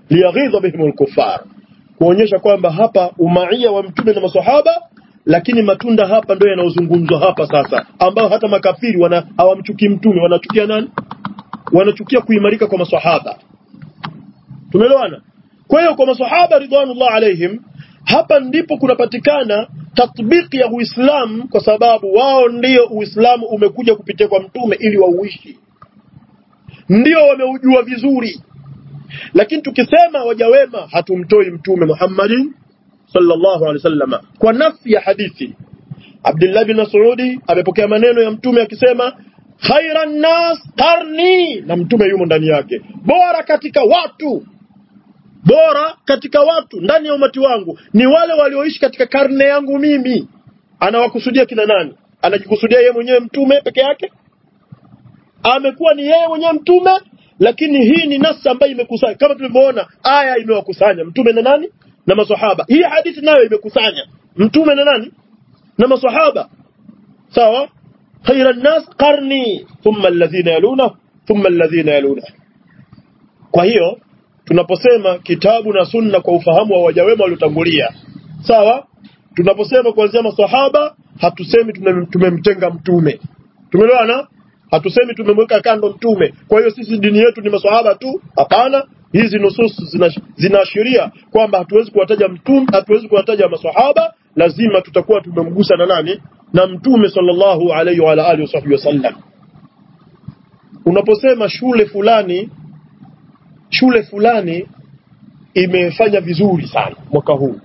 liyaghidha bihim alkuffar kuonyesha kwamba hapa umaia wa mtume na maswahaba lakini matunda hapa ndio yanayozungumzwa hapa sasa ambao hata makafiri wana hawamchukii mtume wanachukia nani wanachukia kuimarika kwa maswahaba tumeelewana kwa hiyo kwa maswahaba ridwanullah alaihim hapa ndipo kunapatikana tatbiki ya Uislamu kwa sababu wao ndio Uislamu umekuja kupitia kwa mtume ili wauishi ndio wameujua vizuri lakini tukisema waja wema hatumtoi mtume Muhammadin sallallahu alaihi wasallam kwa nafsi ya hadithi Abdullah bin Mas'udi amepokea maneno ya mtume akisema khairan nas qarni na mtume yumo ndani yake bora katika watu bora katika watu ndani ya umati wangu ni wale walioishi katika karne yangu mimi anawakusudia kina nani anajikusudia yeye mwenyewe mtume peke yake amekuwa ni yeye mwenyewe mtume lakini hii ni nasa ambayo imekusanya kama tulivyoona aya imewakusanya mtume na nani na maswahaba hii hadithi nayo imekusanya mtume na nani na maswahaba sawa khayra nas qarni thumma alladhina yaluna thumma alladhina yaluna kwa hiyo tunaposema kitabu na sunna kwa ufahamu wa waja wema waliotangulia sawa tunaposema kuanzia maswahaba hatusemi tumemtenga mtume tumeelewana hatusemi tumemweka kando mtume kwa hiyo sisi dini yetu ni maswahaba tu hapana hizi nusus zinaashiria zina kwamba hatuwezi kuwataja mtume hatuwezi kuwataja maswahaba lazima tutakuwa tumemgusa na nani na mtume sallallahu alaihi wa alihi wasallam unaposema shule fulani shule fulani imefanya vizuri sana mwaka huu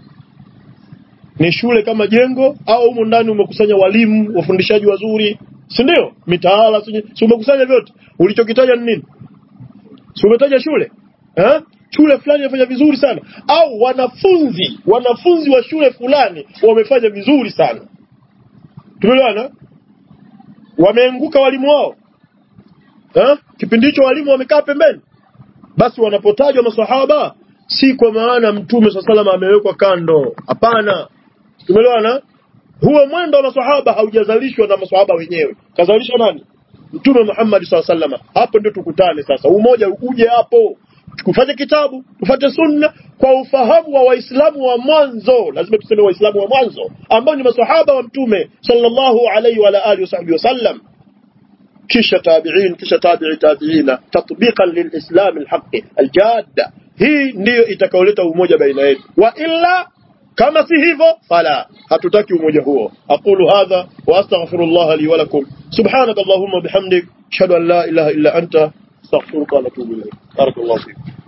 ni shule kama jengo au humo ndani umekusanya walimu wafundishaji wazuri si ndio mitaala si umekusanya vyote ulichokitaja ni nini si umetaja shule eh? shule fulani imefanya vizuri sana au wanafunzi wanafunzi wa shule fulani wamefanya vizuri sana tumeelewana wameanguka walimu wao eh? kipindi hicho walimu wamekaa pembeni basi wanapotajwa maswahaba si kwa maana mtume swalla salama amewekwa kando hapana tumeelewana huo mwendo wa maswahaba haujazalishwa na maswahaba wenyewe kazalishwa nani mtume Muhammad swalla salama hapo ndio tukutane sasa umoja uje hapo tukufanye kitabu tufate sunna kwa ufahamu wa waislamu wa mwanzo lazima tuseme waislamu wa mwanzo ambao ni maswahaba wa mtume sallallahu alaihi wa alihi wasallam kisha tabi'in kisha tabi'i tabi'ina tatbiqan lilislam alhaqi aljadda hii ndiyo itakayoleta umoja baina yetu wa illa kama si hivyo fala hatutaki umoja huo aqulu hadha wa astaghfirullah li wa lakum subhanakallahumma bihamdik ashhadu an la ilaha illa anta astaghfiruka wa atubu ilayk barakallahu fiik